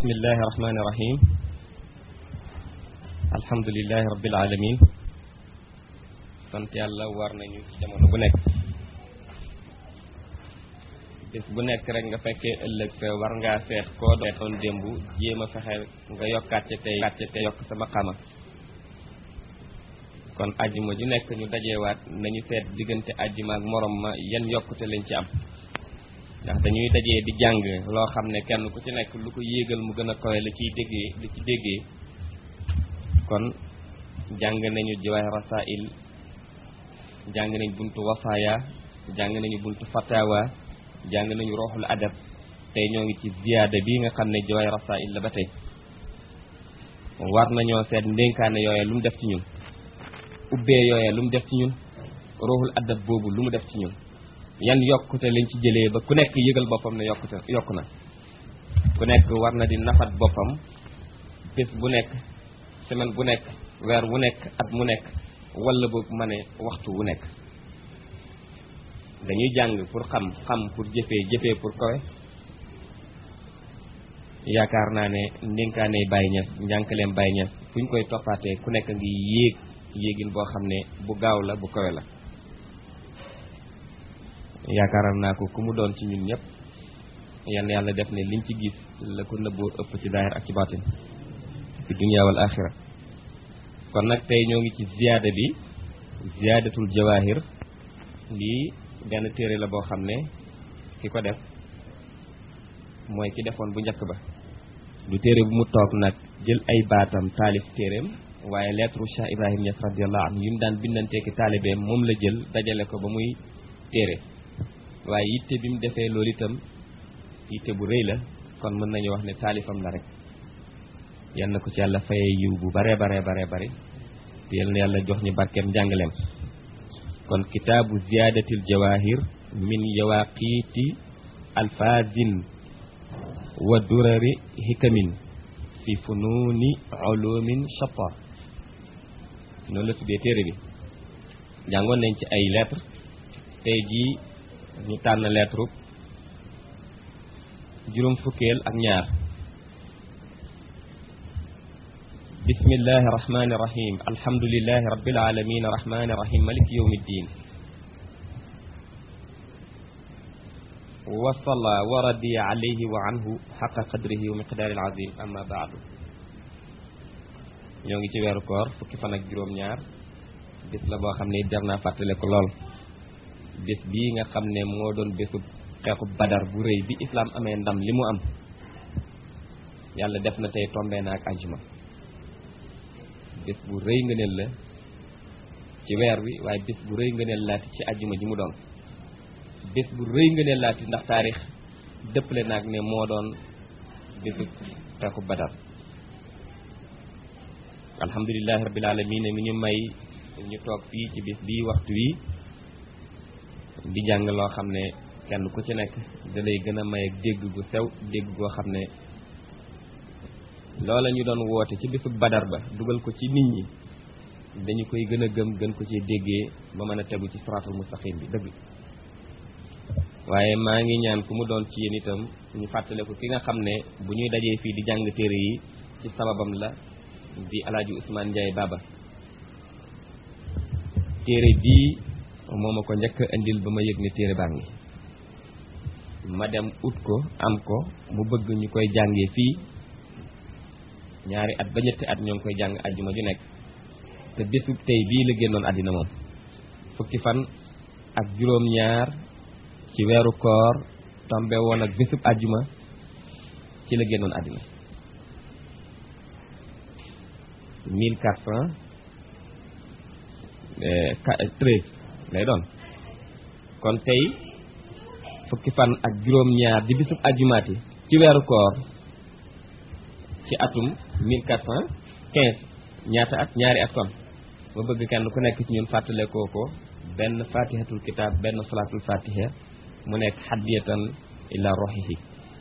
bismillahi rahmani rahim alhamdulilahi rabbil alamin sant yàlla war nañu ci jamono bu nekk bis bu nekk rek nga fekkee ëllëg sa war ngaa seet koo doon démb jéem a fexe nga yokkaat ca tey yokkaat ca tey yokk sama xama kon ajjuma ju nekk ñu dajewaat nañu seet diggante ajjuma ak morom ma yan yokkute lañ ci am ndax dañuy dajee di jàng loo xam ne kenn ku ci nekk lu ko yéegal mu gën a kawe la ciy déggee li ci déggee kon jàng nañu jawaahir rasail jàng nañ buntu wasaaya jàng nañu buntu fatawa jàng nañu roxul adab tey ñoo ngi ci ziyaada bi nga xam ne jawaahir rasail la ba tey war nañoo seet ndénkaane yooye lu mu def ci ñun ubbee yooye lu mu def ci ñun roxul adab boobu lu mu def ci ñun yan yokkute lañ ci jëlee ba ku nekk yëgal boppam ne yokkute yokk na ku nekk war na di nafat boppam bés bu nekk semaine bu nekk weer wu nekk at mu nekk wala boog ma ne waxtu wu nekk dañuy jàng pour xam xam pour jëfee jëfee pour kawe yaakaar naa ne ndénkaane Baye Niass njànkaleem Baye Niass fu ñu koy toppaatee ku nekk ngi yéeg yéegin boo xam ne bu gaaw la bu kawe la yaakaaral naa ko ku mu doon ci ñun ñëpp yal na yàlla def ne liñ ci gis la ko nëbboo ëpp ci daahir ak ci baatin fi dunya wal axira kon nag tey ñoo ngi ci ziyaada bi ziyaadatul jawahir lii benn téere la boo xam ne ki ko def mooy ki defoon bu njëkk ba du téere bu mu toog nag jël ay baatam taalif téereem waaye lettre Cheikh Ibrahim Niass radiallahu anhu yi mu daan bindanteeki taalibeem moom la jël dajale ko ba muy téere waaye yitte bi mu defee loolu itam yitte bu rëy la kon mën nañu wax ne taalifam la rek yal na ko ci yàlla faye yiw bu bare bare bare bare te yal na yàlla jox ñu barkeem njàngaleem kon kitaabu ziyaadatil jawahir min yawaqiiti alfazin wa durari hikamin fi fununi ulumin shatta noonu la tuddee téere bi jàngoon nañ ci ay lettre tey jii ñu tànn lettre juróom fukkeel ak ñaar bismillahi rahmani rahim alhamdulilahi rabbil alamin rahmani rahim maliki yawmi ddin wa salla wa radiya alayhi wa anhu xaqa qadrihi wa miqdaari alazim amma baadu ñoo ngi ci weeru koor fukki fan ak juróom-ñaar bis la boo xam ne jar naa fàttale ko lool bés bii nga xam ne moo doon bésu xeexu badar bu rëy bi islaam amee ndam li mu am yàlla def na tey tombee na ak ajuma bés bu rëy ngëneel la ci weer wi waaye bés bu rëy ngëneel laati ci ajuma ji mu doon bés bu rëy ngëneel laati ndax taarix dëppale naag ne moo doon bésu xeexu badar alhamdulilahi rabbil alamin mi ñu may ñu toog fii ci bés bii waxtu wi di jàng loo xam ne kenn ku ci nekk da lay gën a may ak dégg gu sew dégg goo xam ne loola ñu doon woote ci bisu badar ba dugal ko ci nit ñi dañu koy gën a gëm gën ko ci déggee ba mën a tegu ci siraatul mustaqim bi dëgg waaye maa ngi ñaan ku mu doon ci yéen itam ñu fàttale ko ki nga xam ne bu ñuy dajee fii di jàng téere yi ci sababam la di alaaji Ousmane Ndiaye Baba téere bii moo ma ko njëkk indil ba ma yëg ne téere baa ngi ma dem ut ko am ko mu bëgg ñu koy jàngee fii ñaari at ba ñetti at ñoo ngi koy jàng ajjuma ju nekk te bésub tey bii la génnoon àddina moom fukki fan ak juróom-ñaar ci weeru koor tombe woon ak bésub ajjuma ci la génnoon àddina mille quatre cent treize lay doon kon tey fukki fan ak juróom-ñaar di bisub ajumaati ci weeru koor ci atum mille quatre cent quinze ñaata at ñaari at kon ma bëgg kenn ku nekk ci ñun fàttale koo ko benn fatihatul kitab benn salaatul fatiha mu nekk xaddiyatan ila roxihi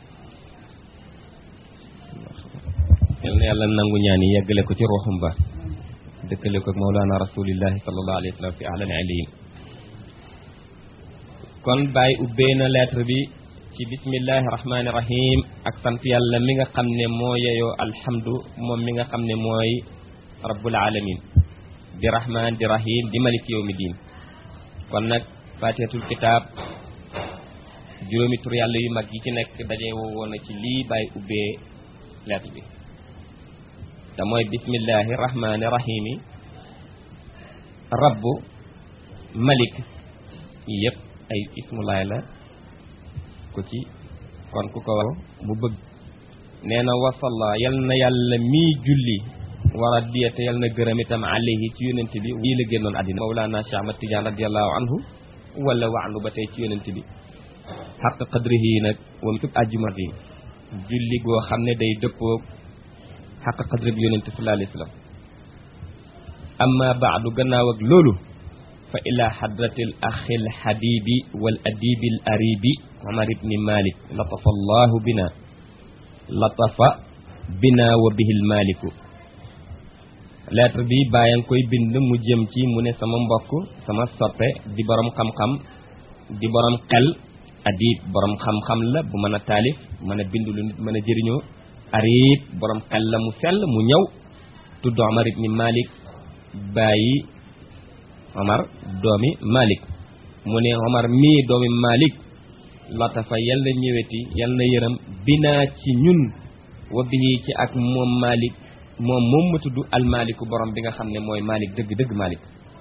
yal na yàlla nangu ñaan yi yeggale ko ci roxum ba dëkkale ko ak mawlaana rasulillahi sallallahu alayhi wa sallam fi alal aliyin kon bàyyi ubbee na lettre bi ci bismillahi rahmaani rahim ak sant yàlla mi nga xam ne moo yeyoo alhamdu moom mi nga xam ne mooy rabbul alamin di rahman di rahim di malik yawmi diin kon nag fatihatul kitaab juróomi tur yàlla yu mag yi ci nekk daje woo woon na ci lii bàyyi ubbee lettre bi te mooy bismillahi rahmaani rahimi rabbu malik yëpp ay ismulaay la ko ci kon ku ko mu bëgg nee na wasalla yal na yàlla mii julli war a diyate yal na gërëm itam alayhi ci yonent bi wii la génnoon àddina mawlaana Cheikh Ahmad Tidiane radiallahu anhu wala waanu ba tey ci yonent bi xaq qadrihi nag wam tub àjjuma yi julli goo xam ne day dëppoo xaq qadri bi yonent sallallahu alayhi wa sallam amma baadu gannaaw ak loolu fa ila hadratil axil habibi wal adibil aribi Omar ibni Malik latafa allahu bina latafa bina wa bihil maliku lettre bi bàyyi nga koy bind mu jëm ci mu ne sama mbokk sama soppe di borom xam-xam di borom xel adib borom xam-xam la bu mën a taalif mën a bind lu nit mën a jëriñoo arib borom xel la mu sell mu ñëw tudd Omar ibni Malik bàyyi Omar doomi Malik mu ne Omar mii doomi Malik latafa yal na ñëweti yal na yërëm binaa ci ñun wa bihi ci ak moom Malik moom moom ma tudd almaliku borom bi nga xam ne mooy Malik dëgg dëgg Malik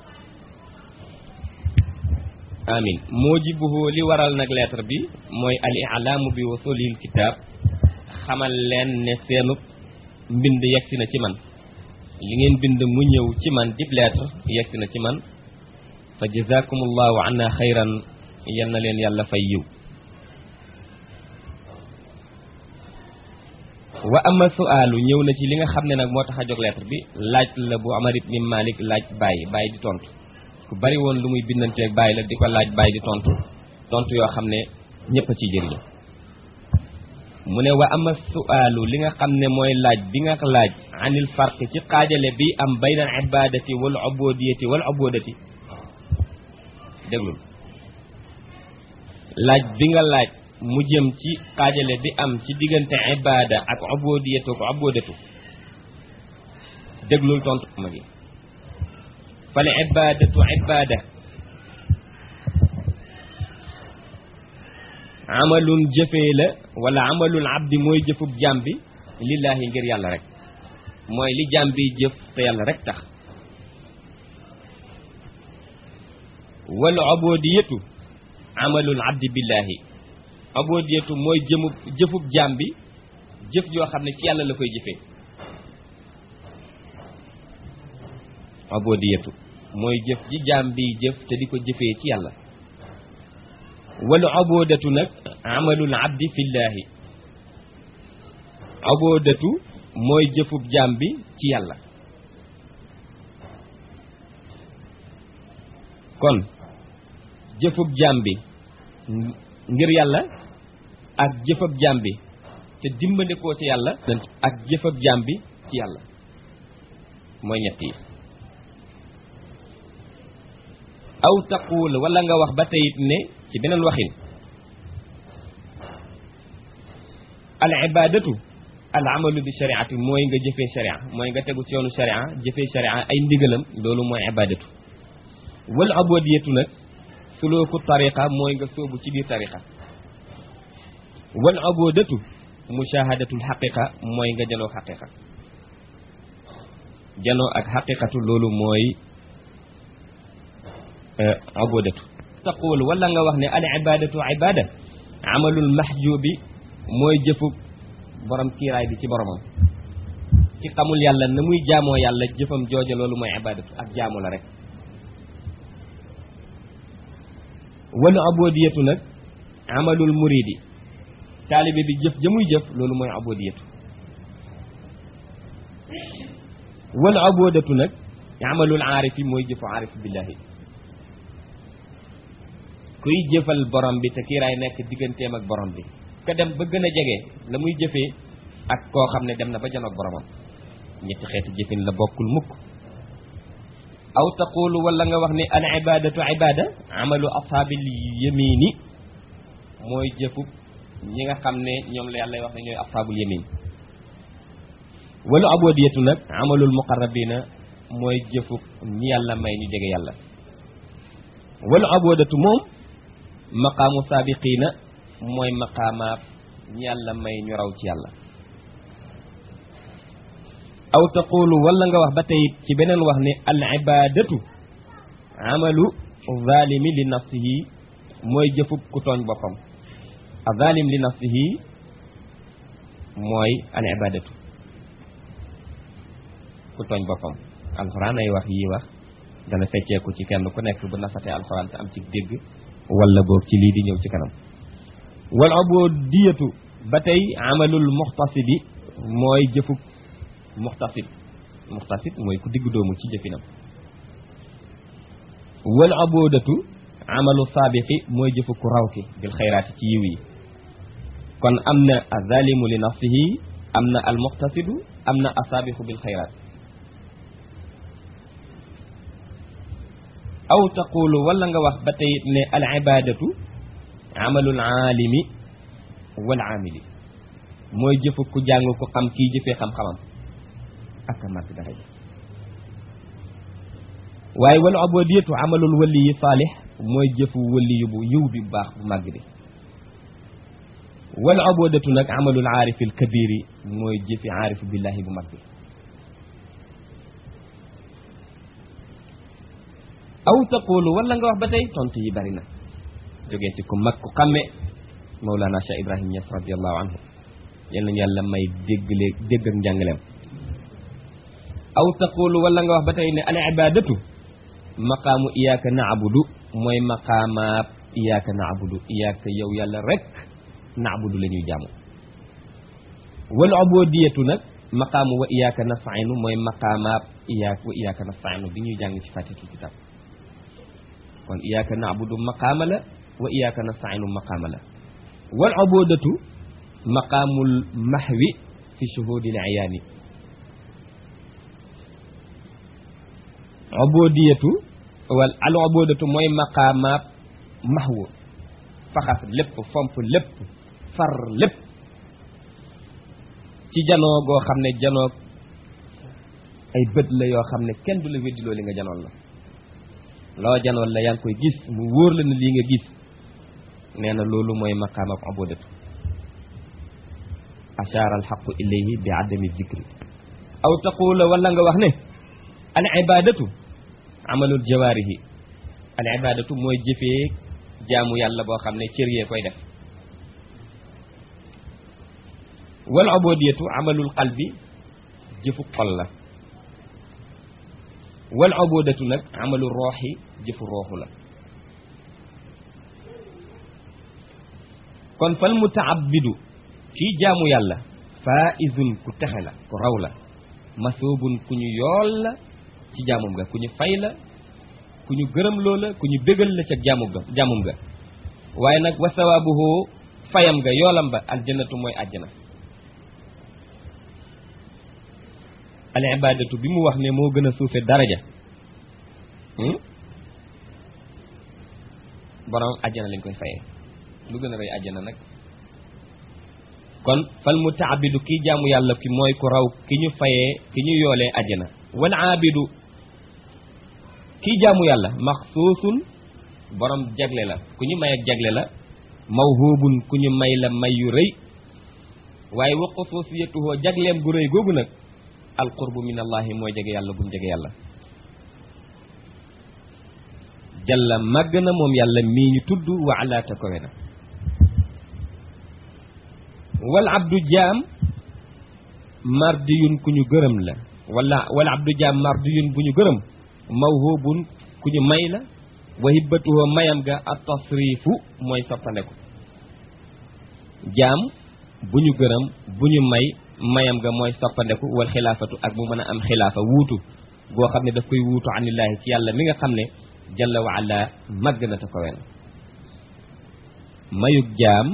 amin mujibuhu li waral nag lettre bi mooy al i'laamu bi wasulil kitaab xamal leen ne seenu mbind yegsi na ci man li ngeen bind mu ñëw ci man dib lettre yegsi na ci man fa jazakumullahu anna xayran yal na leen yàlla fay yiw wa ama su'aalu ñëw na ci li nga xam ne nag moo tax a jóg lettre bi laaj la bu Omar ibn Malik laaj bàyyi bàyyi di tontu ku bari woon lu muy bindanteeg bàyyi la di ko laaj bàyyi di tontu tontu yoo xam ne ñëpp a ciy jëriñu mu ne wa ama su'aalu li nga xam ne mooy laaj bi nga laaj anil farq ci xaajale bi am bayna al ibadati wal ubudiyati wal ubudati déglul laaj bi nga laaj mu jëm ci xaajale bi am ci diggante ibada ak ubudiyatu ak ubudatu déglul tontu ma gi fal ibadatu ibada amalun jëfee la wala amalul abdi mooy jëfub jaam bi lillaahi ngir yàlla rek mooy li jaam bi jëf te yàlla rek tax wal ubudiyatu amalul abdi billaahi ubudiyatu mooy jëmub jëfub jaam bi jëf joo xam ne ci yàlla la koy jëfee ubudiyatu mooy jëf ji jaam bi jëf te di ko jëfee ci yàlla wal ubudatu nag amalul abdi fillaahi ubudatu mooy jëfub jaam bi ci yàlla kon jëfub jaam bi ngir yàlla ak jëfab jaam bi te dimbandikoo ci yàlla ak jëfab jaam bi ci yàlla mooy ñett yi aw taqul wala nga wax ba teyit ne ci beneen waxin al ibadatu al amalu bi shariati mooy nga jëfee sharia mooy nga tegu ci yoonu sharia jëfee sharia ay ndigalam loolu mooy ibadatu wal ubudiyatu nag sulooku tariqa mooy nga sóobu ci biir tariqa wal ubudatu mushahadatul xaqiqa mooy nga janoo xaqiqa janoo ak xaqiqatu loolu mooy ubudatu taqul wala nga wax ne al ibadatu ibada amalul mahjubi mooy jëfu borom kiiraay bi ci boromam ci xamul yàlla na muy jaamoo yàlla jëfam jooja loolu mooy ibadatu ak jaamu la rek wala abodiyatu nag amalul muridi taalibe bi jëf ja muy jëf loolu mooy abodiyatu wala abodatu nag amalul aarifi mooy jëfu aarif billahi kuy jëfal borom bi te kiiraay nekk digganteem ak borom bi ka dem ba gën a jege la muy jëfee ak koo xam ne dem na ba janoog boromam ñetti xeeti jëfin la bokkul mukk aw taqulu wala nga wax ne al ibadatu ibada amalu ashaabil yamini mooy jëfub ñi nga xam ne ñoom la yàlla wax ne ñooy ashaabul yamin walu abodiyatu nag amalul muqarrabina mooy jëfu ñi yàlla may ñu jege yàlla walu abodatu moom maqaamu saabiqiina mooy maqaamaab ñi yàlla may ñu raw ci yàlla aw taqulu wala nga wax ba tey ci beneen wax ne al ibadatu amalu zalimi li nafsihi mooy jëfub ku tooñ boppam a zalim li nafsihi mooy al ibadatu ku tooñ boppam alxuraan ay wax yii wax dana fecceeku ci kenn ku nekk bu nafatee alxuraan te am ci dégg wala boog ci lii di ñëw ci kanam wal ubudiyatu ba tey amalul muxtasidi mooy jëfub muxtasid muxtasid mooy ku digg doomu ci jëfinam wal ubudatu amalu saabiqi mooy jëfu ku raw ki bil xayraati ci yiw yi kon am na azalimu li nafsihi am na al muxtasidu am na asaabiqu bil xayraat aw taqulu wala nga wax ba tey ne al ibadatu amalul aalimi wal aamili mooy jëfu ku jàng ku xam kii jëfee xam-xamam ak a màgg daraja waaye wal ubudiyatu amalul wali yi saalix mooy jëfu wali yu bu yiw bi bu baax bu màgg bi wal ubudatu nag amalul aarifil kabiri mooy jëfi aarifu billahi bu mag bi aw taqulu wala nga wax ba tey tontu yi bari na jógee ci ku mag ku xamme Mawlana Cheikh Ibrahim Niass radiallahu anhu yal nañu yàlla may déggle dégg ak njàngaleem aw taqulu wala nga wax ba tey ne al ibadatu maqaamu iyaaka naabudu mooy maqaamaab iyaaka naabudu iyaaka yow yàlla rek naabudu la ñuy jaamu wal ubudiyatu nag maqaamu wa iyaaka nastainu mooy maqaamaab iyaak wa iyaaka nastainu bi ñuy jàng ci fatihatul kitab kon iyaaka naabudu maqaama la wa iyaaka nastainu maqaama la wal ubudatu maqaamul mahwi fi shuhudil ayaani ubudiyatu wal al ubudatu mooy maqaamaab mahwu faxas lépp fomp lépp far lépp ci janoo goo xam ne janoo ay bët la yoo xam ne kenn du la weddiloo li nga janoon la loo janoon la yaa ngi koy gis mu wóor la ne lii nga gis nee na loolu mooy maqaamaab ubudatu ashaara alxaqu ilayhi bi adami zikri aw taqula wala nga wax ne al ibadatu amalul jawaarihi al ibadatu mooy jëfee jaamu yàlla boo xam ne cër yee koy def wal ubudiyatu amalul qalbi jëfu xol la wal ubudatu nag amalul rooxi jëfu rooxu la kon fal mutaabidu kii jaamu yàlla faizun ku texe la ku raw la masoobun ku ñu yool la ci jaamum ga ku ñu fay la ku ñu gërëm loo la ku ñu bégal la ca jaamum ga jaamum ga waaye nag wa sawaabuhu fayam ga yoolam ba aljannatu mooy àjjana al ibadatu bi mu wax ne moo gën a suufe daraja borom àjjana lañ koy fayee lu gën a rëy àjjana nag kon fal mutaabidu kii jaamu yàlla ki mooy ku raw ki ñu fayee ki ñu yoolee àjjana wal aabidu kii jaamu yàlla maxsuusun borom jagle la ku ñu may ak jagle la mawhubun ku ñu may la may yu rëy waaye wa xusuusiyatuhoo jagleem gu rëy googu nag alqurbu min allahi mooy jege yàlla gum jege yàlla jalla màgg na moom yàlla mii ñu tudd wa alaata kowe na wal abdu jaam mardiyun ku ñu gërëm la wala wal abdu jaam mardiyun bu ñu gërëm mawhubun ku ñu may la wa hibbatuhu mayam ga at tasrifu mooy soppandeku jaam bu ñu gërëm bu ñu may mayam ga mooy soppandeku wal xilaafatu ak mu mën a am xilaafa wuutu goo xam ne daf koy wuutu anillaahi ci yàlla mi nga xam ne jalla wa ala màgg na te kowe na mayug jaam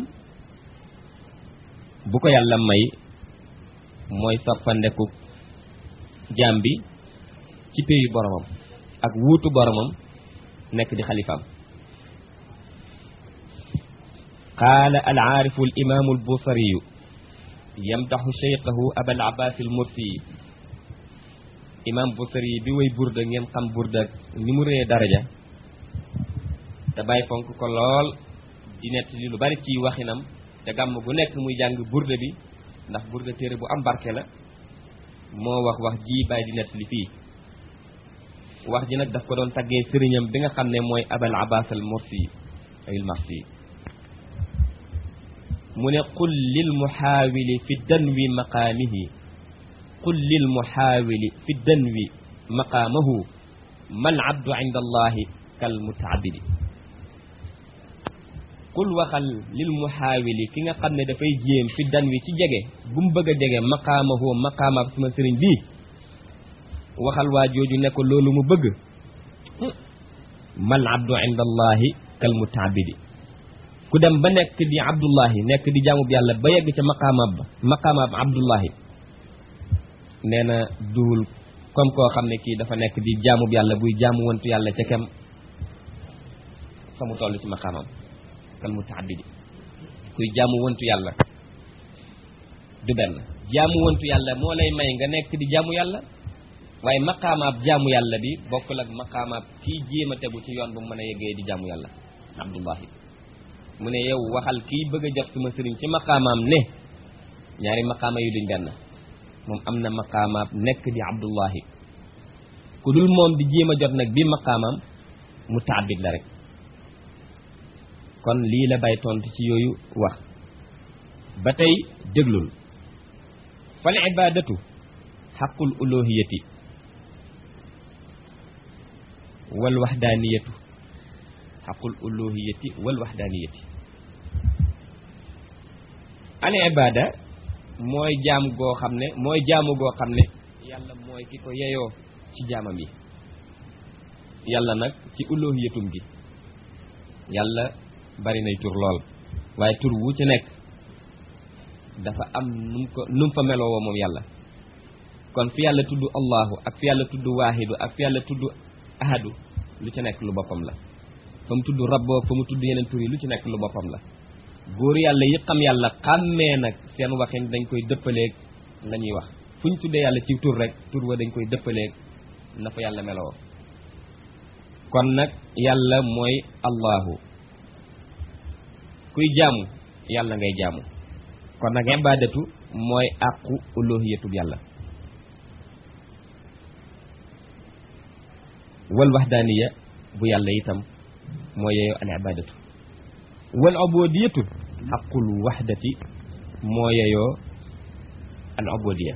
bu ko yàlla may mooy soppandeku jaam bi ci péyu boromam ak wuutu boromam nekk di xalifaam qaala alaarifu alimaamu albusariyu yamdaxu cheykhahu abal abbas almursi imaam busari bi way burda ngeen xam burda ni mu rëyee daraja te bàyyi fonk ko lool di nett li lu bari ci waxinam te gàmm gu nekk muy jàng burda bi ndax burda téere bu am barke la moo wax wax ji bàyyi di nett li fii wax ji nag daf ko doon taggee sëriñam bi nga xam ne mooy abal abbas al mursi ay marsi mu ne qul lil muhaawili fi danwi maqaamihi qul lil muhaawili fi danwi maqaamahu mal abdu inda allahi kal mutaabidi qul waxal lil muhaawili ki nga xam ne dafay jéem fi danwi ci jege bu mu bëgg a jege maqaamahu maqaamaab suma sëriñ bii waxal waa jooju ne ko loolu mu bëgg mal abdu inda allahi kal mutaabidi ku dem ba nekk di abdullahi nekk di jaamub yàlla ba yegg ca maqaamaab ba maqaamaab abdullahi nee na duul comme koo xam ne kii dafa nekk di jaamub yàlla buy jaamu wantu yàlla ca kem fa mu toll ci maqaamam kal mutaabidi kuy jaamu wantu yàlla du benn jaamu wantu yàlla moo lay may nga nekk di jaamu yàlla waaye maqaamaab jaamu yàlla bi bokkul ak maqaamaab kii jéem a tegu ci yoon bu mu mën a yeggee di jaamu yàlla abdullahi mu ne yow waxal kii bëgg a jot suma sëriñ ci maqaamaam ne ñaari maqaama yu duñ benn moom am na maqaamaab nekk di abdullahi ku dul moom di jéem a jot nag bi maqaamaam mu taabit la rek kon lii la bay tontu ci yooyu wax ba tey déglul fal ibadatu xaqul uluhiyati wal waxdaaniyatu xaqul uluhiyati wal waxdaaniyati al ibada mooy jaam goo xam ne mooy jaamu goo xam ne yàlla mooy ki ko yeyoo ci jaamam yi yàlla nag ci uluhiyatum gi yàlla bari nay tur lool waaye tur wu ci nekk dafa am num ko num fa meloo moom yàlla kon fi yàlla tudd allahu ak fi yàlla tudd waahidu ak fi yàlla tudd ahadu lu ci nekk lu boppam la fa mu tudd rabboo fa mu tudd yeneen tur yi lu ci nekk lu boppam la góor yàlla yi xam yàlla xàmmee nag seen waxin dañ koy dëppaleeg la ñuy wax fu ñu tuddee yàlla ci tur rek tur wa dañ koy dëppaleeg na fa yàlla meloo kon nag yàlla mooy allahu kuy jaamu yàlla ngay jaamu kon nag ibadatu mooy àqu uluhiyatub yàlla wal waxdaaniya bu yàlla itam moo yeeyoo al ibadatu wal ubudiyatu xaqul waxdati moo yeeyoo al ubudiya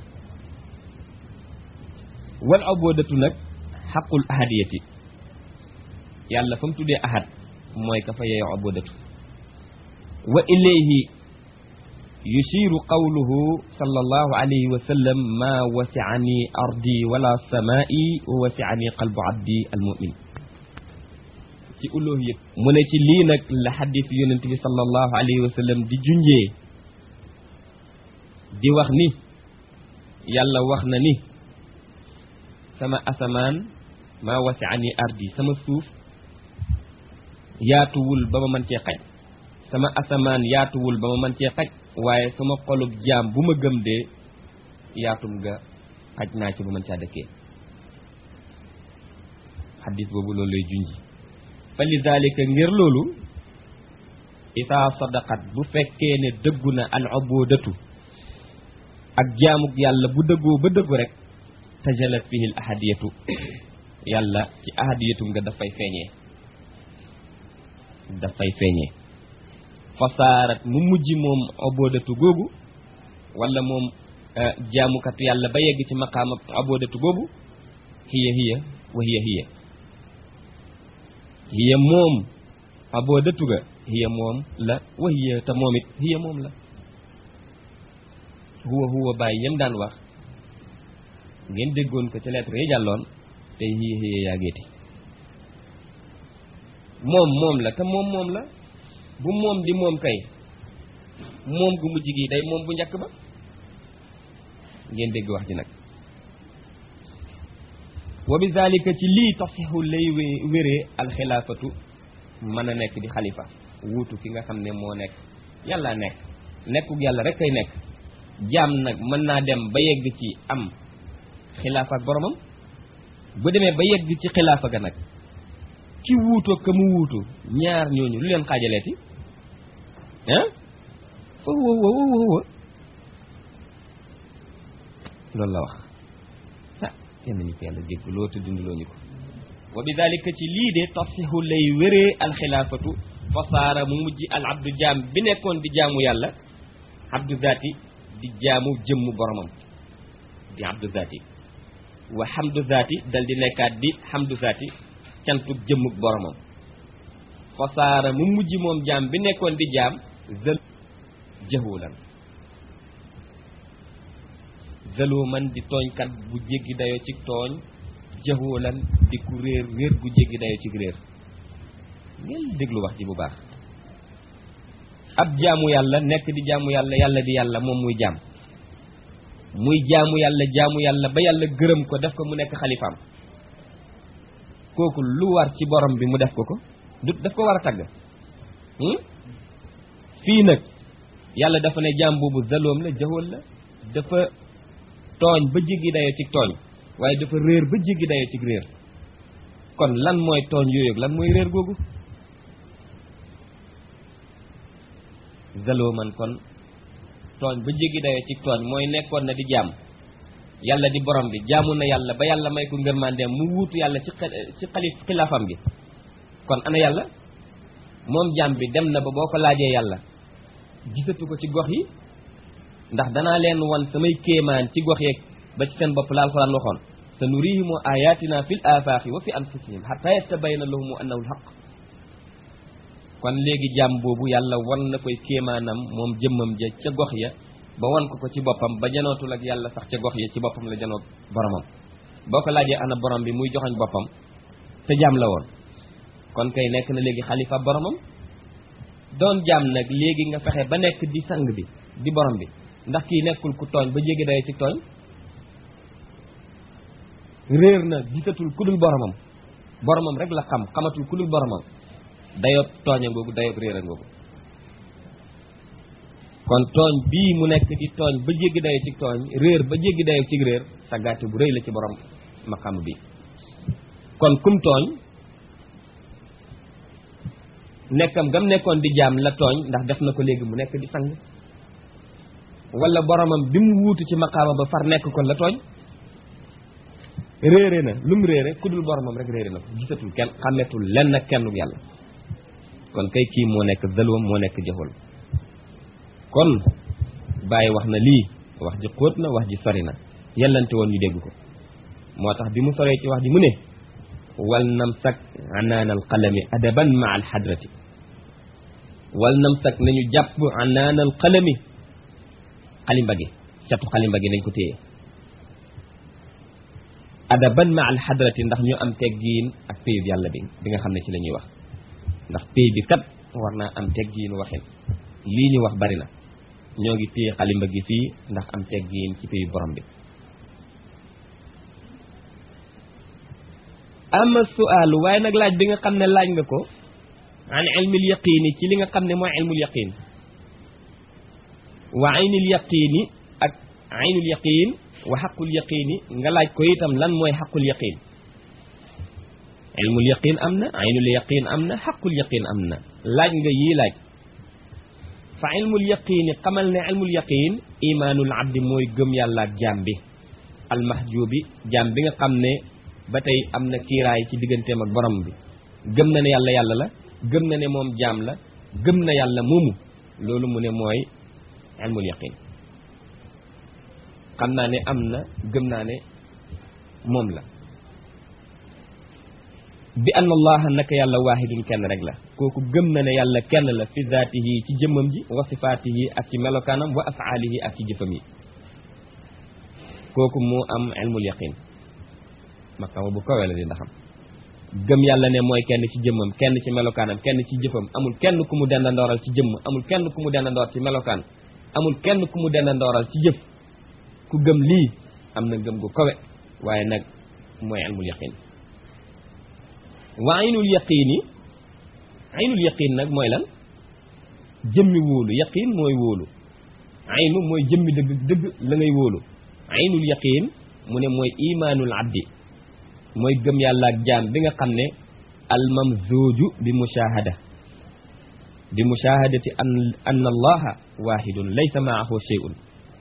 wal ubudatu nag xaqul ahadiyati yàlla fa mu tuddee ahad mooy ka fa yeeyoo ubudatu wa ilayhi yushiru qawluhu sallallahu alayhi wa sallam ma wasi'ani ardi wala samaa'i wa wasi'ani qalbu abdi almu'min ci uluhiyat mu ne ci lii nag la xadis yonent bi sallallahu alayhi wa sallam di junjee di wax ni yàlla wax na ni sama asamaan ma wasi'ani ardi sama suuf yaatuwul ba ma mën cee xaj sama asamaan yaatuwul ba ma mën cee xaj waaye sama xolub jaam bu ma gëm dee yaatum ga xaj naa ci ba mën caa dëkkee xaddis boobu loolu lay junji fa li dalika ngir loolu isaa sadaqat bu fekkee ne dëggu na al ubudatu ak jaamuk yàlla bu dëggoo ba dëggu rek tajalat fihi al ahadiyatu yàlla ci ahadiyatum nga dafay feeñee dafay feeñee fasaarat mu mujj moom obodatu googu wala moom jaamukatu yàlla ba yegg ci maqaama obodatu googu hiya hiya wa hiya hiya hiya moom obodatu ga hiya moom la wa hiya te moom it hiya moom la huwa huwa bàyyi yem daan wax ngeen déggoon ko ci lettre yi jàlloon te hiya hiya yaa géeti moom moom la te moom moom la bu moom di moom kay moom gu mujj gi day moom bu njëkk ba ngeen dégg wax ji nag wa bi zalika ci lii tasixu lay wéree alxilaafatu mën a nekk di xalifa wuutu ki nga xam ne moo nekk yàlla nekk nekkuk yàlla rek kay nekk jaam nag mën naa dem ba yegg ci am xilaafa ak boromam bu demee ba yegg ci xilaafa ga nag ci wuutoo ka mu wuutu ñaar ñooñu lu leen xaajaleeti ah fa huwa huwa huwa loolu la wax ah yenn ñu ko yàlla jégg loo te dundaloo ñu ko wa bi dalika ci lii de tafsihu lay wéree alxilaafatu fa saara mu mujj al abdu jaam bi nekkoon di jaamu yàlla abdu zaati di jaamu jëmm boromam di abdu zaati wa hamdu zaati dal di nekkaat di hamdu zaati cantug jëmmug boromam fa saara mu mujj moom jaam bi nekkoon di jaam zël jëhulan zaluman di tooñkat bu jéggi dayo ci tooñ jëhulan di ku réer réer gu jéggi dayo ci réer ngeen déglu wax ji bu baax ab jaamu yàlla nekk di jaamu yàlla yàlla di yàlla moom muy jaam muy jaamu yàlla jaamu yàlla ba yàlla gërëm ko def ko mu nekk xalifaam kooku lu war ci borom bi mu def ko ko du daf ko war a tagg fii nag yàlla dafa ne jaam boobu zaloom la jaxool la dafa tooñ ba jéggi dayo ci tooñ waaye dafa réer ba jéggi dayo ci réer kon lan mooy tooñ yooyu lan mooy réer googu zalooman kon tooñ ba jéggi dayo ci tooñ mooy nekkoon na di jaam yàlla di borom bi jaamu na yàlla ba yàlla may ko ngërmandeem mu wuutu yàlla ci ci xalif xilaafam gi kon ana yàlla moom jaam bi dem na ba boo ko laajee yàlla gisatu ko ci gox yi ndax danaa leen wan samay kéemaan ci gox yeeg ba ci seen bopp la alxuraan waxoon sa nurihimu ayatina fil afaaxi wa fi anfusihim xata yattabayna lahumu annahu alxaq kon léegi jaam boobu yàlla wan na koy kéemaanam moom jëmmam ja ca gox ya ba wan ko ko ci boppam ba janootul ak yàlla sax ca gox ya ci boppam la janoot boromam boo ko laajee ana borom bi muy joxoñ boppam te jaam la woon kon kay nekk na léegi xalifa boromam doon jaam nag léegi nga fexe ba nekk di sang bi di borom bi ndax kii nekkul ku tooñ ba jéggi dayo ci tooñ réer na gisatul ku dul boromam boromam rek la xam xamatul ku dul boromam dayoob tooña ngoogu dayoob réer a ngoogu kon tooñ bii mu nekk di tooñ ba jéggi dayo ci tooñ réer ba jéggi dayo ci réer saggaate bu rëy la ci borom maqam bi kon kum tooñ nekkam gam nekkoon di jaam la tooñ ndax def na ko léegi mu nekk di sang wala boromam bi mu wuutu ci maqaama ba far nekk ko la tooñ réere na lu mu réere ku dul boromam rek réere na ko gisatul kenn xàmmetul lenn ak kenn yàlla kon kay kii moo nekk zalwam moo nekk jëxul kon bàyyi wax na lii wax ji xóot na wax ji sori na yellante woon ñu dégg ko moo tax bi mu soree ci wax ji mu ne wal namsak anaanal qalami adaban ma al xadrati wal namsak nañu jàpp anaanal qalami xalimba gi catu xalimba gi nañ ko téye adaban ma al xadrati ndax ñu am teggiin ak péyub yàlla bi bi nga xam ne ci la ñuy wax ndax péy bi kat war naa am teggiin waxin lii ñu wax bari na ñoo ngi téye xalimba gi fii ndax am teggiin ci péyu borom bi ama suaalu waaye nag laaj bi nga xam ne laaj nga ko an ilmil yaqiini ci li nga xam ne mooy ilmul yaqiin wa aynil yaqiini ak aynul yaqiin wa xaqul yaqiini nga laaj ko itam lan mooy xaqul yaqiin ilmul yaqiin am na aynul yaqiin am na xaqul yaqiin am na laaj nga yii laaj fa ilmul yaqiini xamal ne ilmul yaqiin imaanul abdi mooy gëm yàlla ak jaam bi almahjubi jaam bi nga xam ne ba tey am na kiiraay ci digganteem ak borom bi gëm na ne yàlla yàlla la gëm na ne moom jaam la gëm na yàlla moomu loolu mu ne mooy ilmul yaqin xam naa ne am na gëm naa ne moom la bi ann allaha naka yàlla waahidun kenn rek la kooku gëm na ne yàlla kenn la fi zaatihi ci jëmmam ji wa sifaatihi ak ci melokaanam wa afaalihi ak ci jëfam yi kooku moo am ilmul yaqin maqama bu kawe la di ndaxam gëm yàlla ne mooy kenn ci jëmmam kenn ci melokaanam kenn ci jëfam amul kenn ku mu denda ndooral ci jëmm amul kenn ku mu denda ndoor ci melokaan amul kenn ku mu denda ndooral ci jëf ku gëm lii am na gëm gu kawe waaye nag mooy ilmul yaqin wa aynul yaqini aynul yaqin nag mooy lan jëmmi wóolu yaqin mooy wóolu aynu mooy jëmmi dëgg dëgg la ngay wóolu aynul yaqin mu ne mooy imaanul abdi mooy gëm yàlla ak jaam bi nga xam ne almamzuuju bi mushahada bi mushahadati an anna allaha wahidun laysa maahu shay'un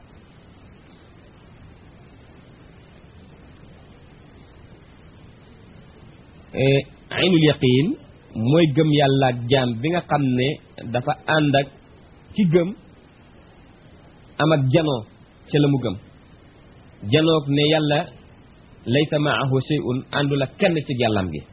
aynul yaqin mooy gëm yàlla ak jaam bi nga xam ne dafa ànd ak ki gëm am ak janoo ca la mu gëm janoog ne yàlla laysa maahu shay'un àndul ak kenn ci yàllam gi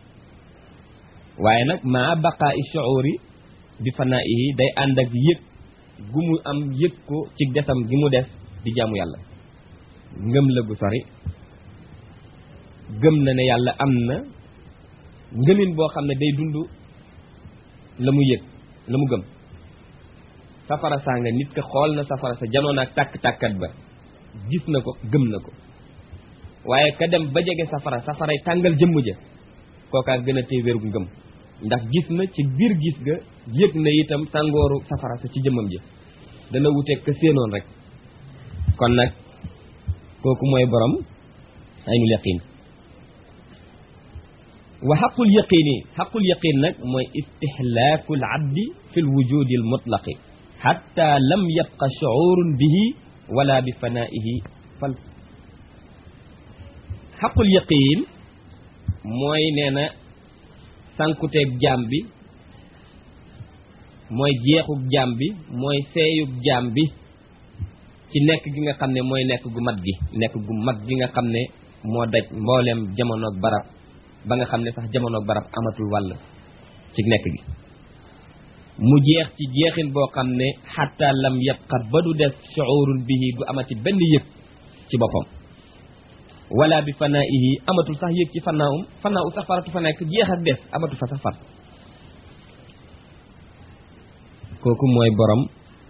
waaye nag maa baqaa i shuuri bi fanaa'ihi day ànd ak yëg gu mu am yëg ko ci desam gi mu des di jaamu yàlla ngëm la gu sori gëm na ne yàlla am na ngëmin boo xam ne day dund la mu yëg la mu gëm safara saa nga nit ka xool na safara sa janoon ak tàkk-tàkkat ba gis na ko gëm na ko waaye ka dem ba jege safara safaray tàngal jëmm ja kookaa gën a tey wérgu ngëm ndax gis na ci biir gis ga yëg na itam tàngooru safara sa ci jëmmam ja dana wuteeg ka séenoon rek kon nag kooku mooy borom aynul yaqin wa xaqul yaqini xaqul yaqin nag mooy istixlaafu al abdi fi l wujudi al mutlaqi xatta lam yabqa shuurun bihi wala bi fanaihi fal xaqul yaqin mooy nee na sànkuteeg jaam bi mooy jeexug jaam bi mooy seeyug jaam bi ci nekk gi nga xam ne mooy nekk gu mat gi nekk gu mag gi nga xam ne moo daj mbooleem jamonoog barab ba nga xam ne sax jamonoog barab amatul wàll ci nekk gi mu jeex ci jeexin boo xam ne xatta lam yabqa ba du def shuurun bihi du amati benn yëg ci boppam wala bi fanaihi amatul sax yëg ci fannaawum fannaawu sax faratu fa nekk jeex ak des amatul fa sax far kooku mooy borom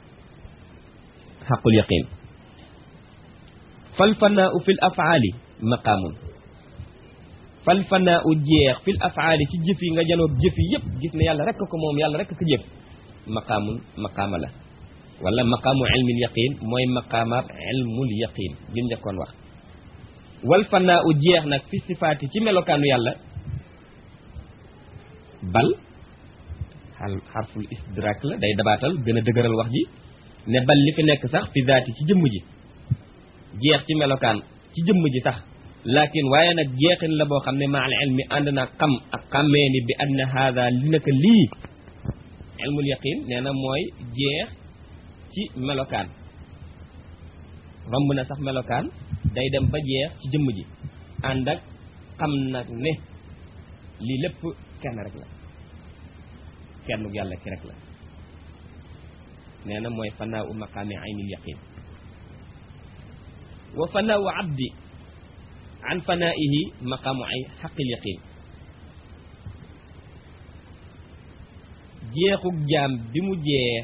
xaqul yaqin fal fanaau fi l afaali maqaamun fal fanaau jeex fi l afaali ci jëf yi nga janoog jëf yi yëpp gis ne yàlla rekk ko moom yàlla rekk ko jëf maqaamun maqaama la wala maqaamu ilmil yaqin mooy maqaamaab ilmul yaqin bi njëkkoon wax wal fanaa u jeex nag fi sifaati ci melokaanu yàlla bal xal xarful istidrak la day dabaatal gën a dëgëral wax ji ne bal li fi nekk sax fi zaati ci jëmm ji jeex ci melokaan ci jëmm ji sax laakin waaye nag jeexin la boo xam ne ma al ilmi ànd naa xam ak xàmmee ni bi anna haada li naka lii ilmul yaqin nee na mooy jeex ci melokaan romb na sax melokaan day dem ba jeex ci jëmm ji ànd ak xam nag ne lii lépp kenn rek la kenn yàlla ki rek la nee na mooy fanaa u maqaami aynil yaqin wa fanaa u abdi an fanaihi maqaamu ay xaqil yaqin jeexug jaam bi mu jeex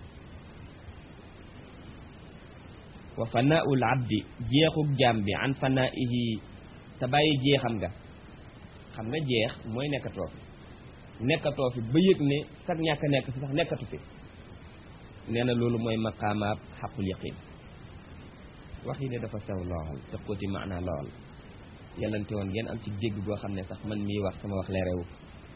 wa fanaul abdi jeexug jaam bi an fanaihi te bàyyi jeexam nga xam nga jeex mooy nekkatoo fi nekkatoo fi ba yëg ne sax ñàkk nekk fi sax nekkatu fi nee na loolu mooy maqaamaab xaqul yaqin wax yi ne dafa sew lool te xóoti maanaa lool yellante woon ngeen am ci dégg goo xam ne sax man mii wax sama wax leerewu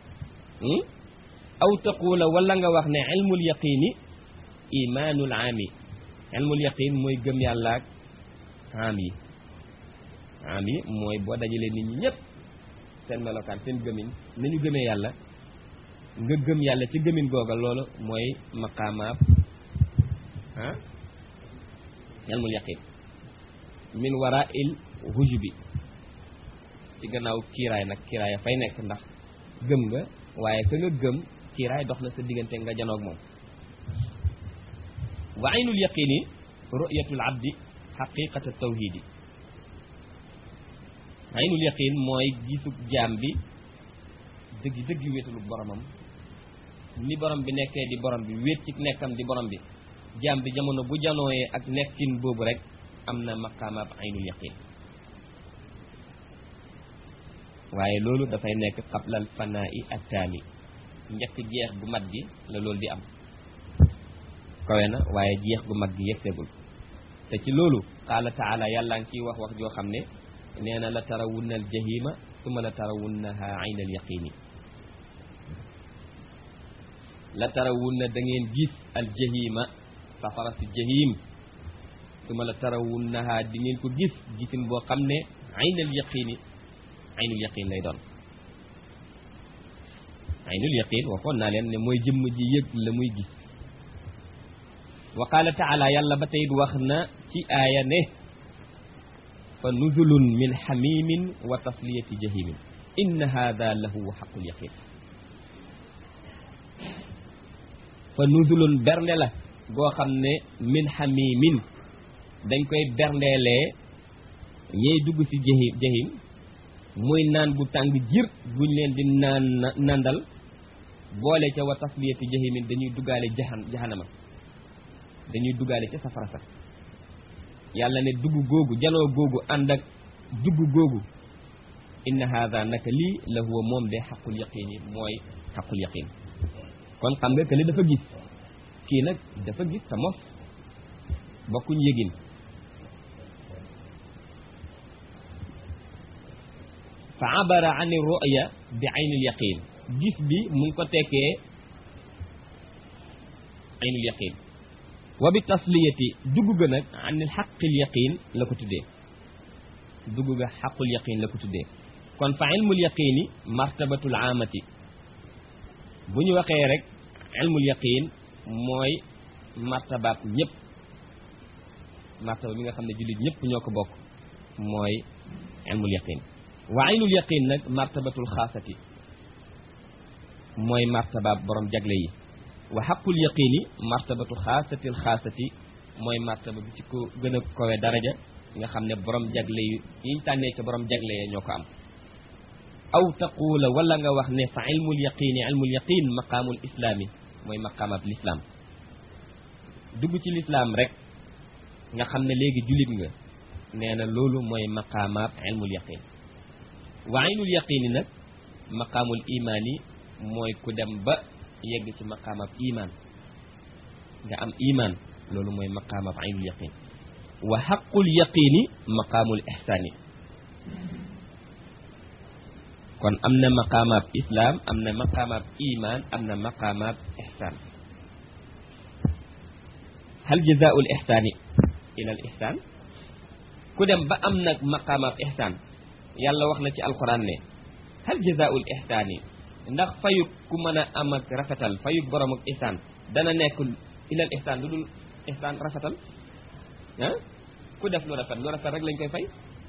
aw taqula wala nga wax ne ilmul yaqini imaanul aami ilmul yaqin mooy gëm yàlla ak am yi am yi mooy boo dajalee nit ñi ñëpp seen melokaan seen gëmin nañu gëmee yàlla nga gëm yàlla ci gëmin googa loolu mooy maqaamaab ah ilmul yaqin min wara il hujubi ci gannaaw kiiraay nag kiiraay a fay nekk ndax gëm nga waaye ka nga gëm kiiraay dox na sa diggante nga janoog moom wa aynul yaqini ru'yatul abdi xaqiqata tawhidi aynul yaqin mooy gisug jaam bi dëgg dëgg wéetalu boromam ni borom bi nekkee di borom bi wéet ci nekkam di borom bi jaam bi jamono bu janooyee ak nekkin boobu rek am na maqaamaab aynul yaqin waaye loolu dafay nekk qablal fanaa'i attaami njëkk jeex bu mat gi la loolu di am kawe na waaye jeex gu mag gi yegseegul te ci loolu qaala taala yàlla ngi ciy wax wax joo xam ne nee na la tarawunna al jahima summa la tarawunnaha ayna al yaqini la tarawunna da ngeen gis al jahima safara si jahim summa la tarawunnaha di ngeen ko gis gisin boo xam ne ayna al yaqini aynul yaqin lay doon aynul yaqin waxoon naa leen ne mooy jëmm ji yëg la muy gis wa qaala taala yàlla ba tey wax na ci aaya ne fa nuzulun min xamimin wa tasliyati jahimin inna hada lahu xaqul yaqin fa nuzulun bernde la goo xam ne min xamimin dañ koy berndeelee ñey dugg ci jahim jahim muy naan gu tàng jir buñ leen di naan nandal boole ca wa tasliyati jahimin dañuy duggaale jahan jahanama dañuy duggaale ca safara sax yàlla ne dugg googu janoo googu ànd ak dugg googu inna hada naka lii la huwa moom de xaqul yaqin yi mooy xaqul yaqin kon xam nga kële dafa gis kii nag dafa gis sa mos bokkuñ yëgin fa abara an ruya bi aynil yaqin gis bi mu ngi ko tekkee aynil yaqin wa bi tasliyati dugg ga nag anil xaqil yaqin la ko tuddee dugg ga xaqul yaqin la ko tuddee kon fa ilmul yaqini martabatul amati bu ñu waxee rek ilmul yaqin mooy martabaat ñëpp martaba bi nga xam ne jullit ñëpp ñoo ko bokk mooy ilmul yaqin wa aynul yaqin nag martabatul xaasati mooy martabaab borom jagle yi wa xaqul yaqini martabatu xaasatil xaasati mooy martaba bi ci ko gën a kowe daraja nga xam ne borom jagle yi yiñ tànnee ca borom jagle ya ñoo ko am aw taquula wala nga wax ne fa ilmul yaqini ilmul yaqin maqaamul islaami mooy maqaamab lislaam dugg ci lislaam rek nga xam ne léegi jullit nga nee na loolu mooy maqaamaab ilmul yaqin wa aynul yaqini nag maqaamul imaani mooy ku dem ba yegg ci maqaamab imaan nga am imaan loolu mooy maqaamab aynul yaqin wa xaqul yaqini maqaamul ixsaani kon am na maqaamaab islaam am na maqaamaab imaan am na maqaamaab ixsaan hal jazaa'ul ixsaani ilal ixsaan ku dem ba am nag maqaamaab ixsaan yàlla wax na ci alquran ne hal jazaa'ul ixsaani ndax fayuk ku mën a am ak rafetal fayuk borom ak ixsaan dana nekk ilal ixsaan lu dul ixsaan rafetal ah ku def lu rafet lu rafet rek lañ koy fay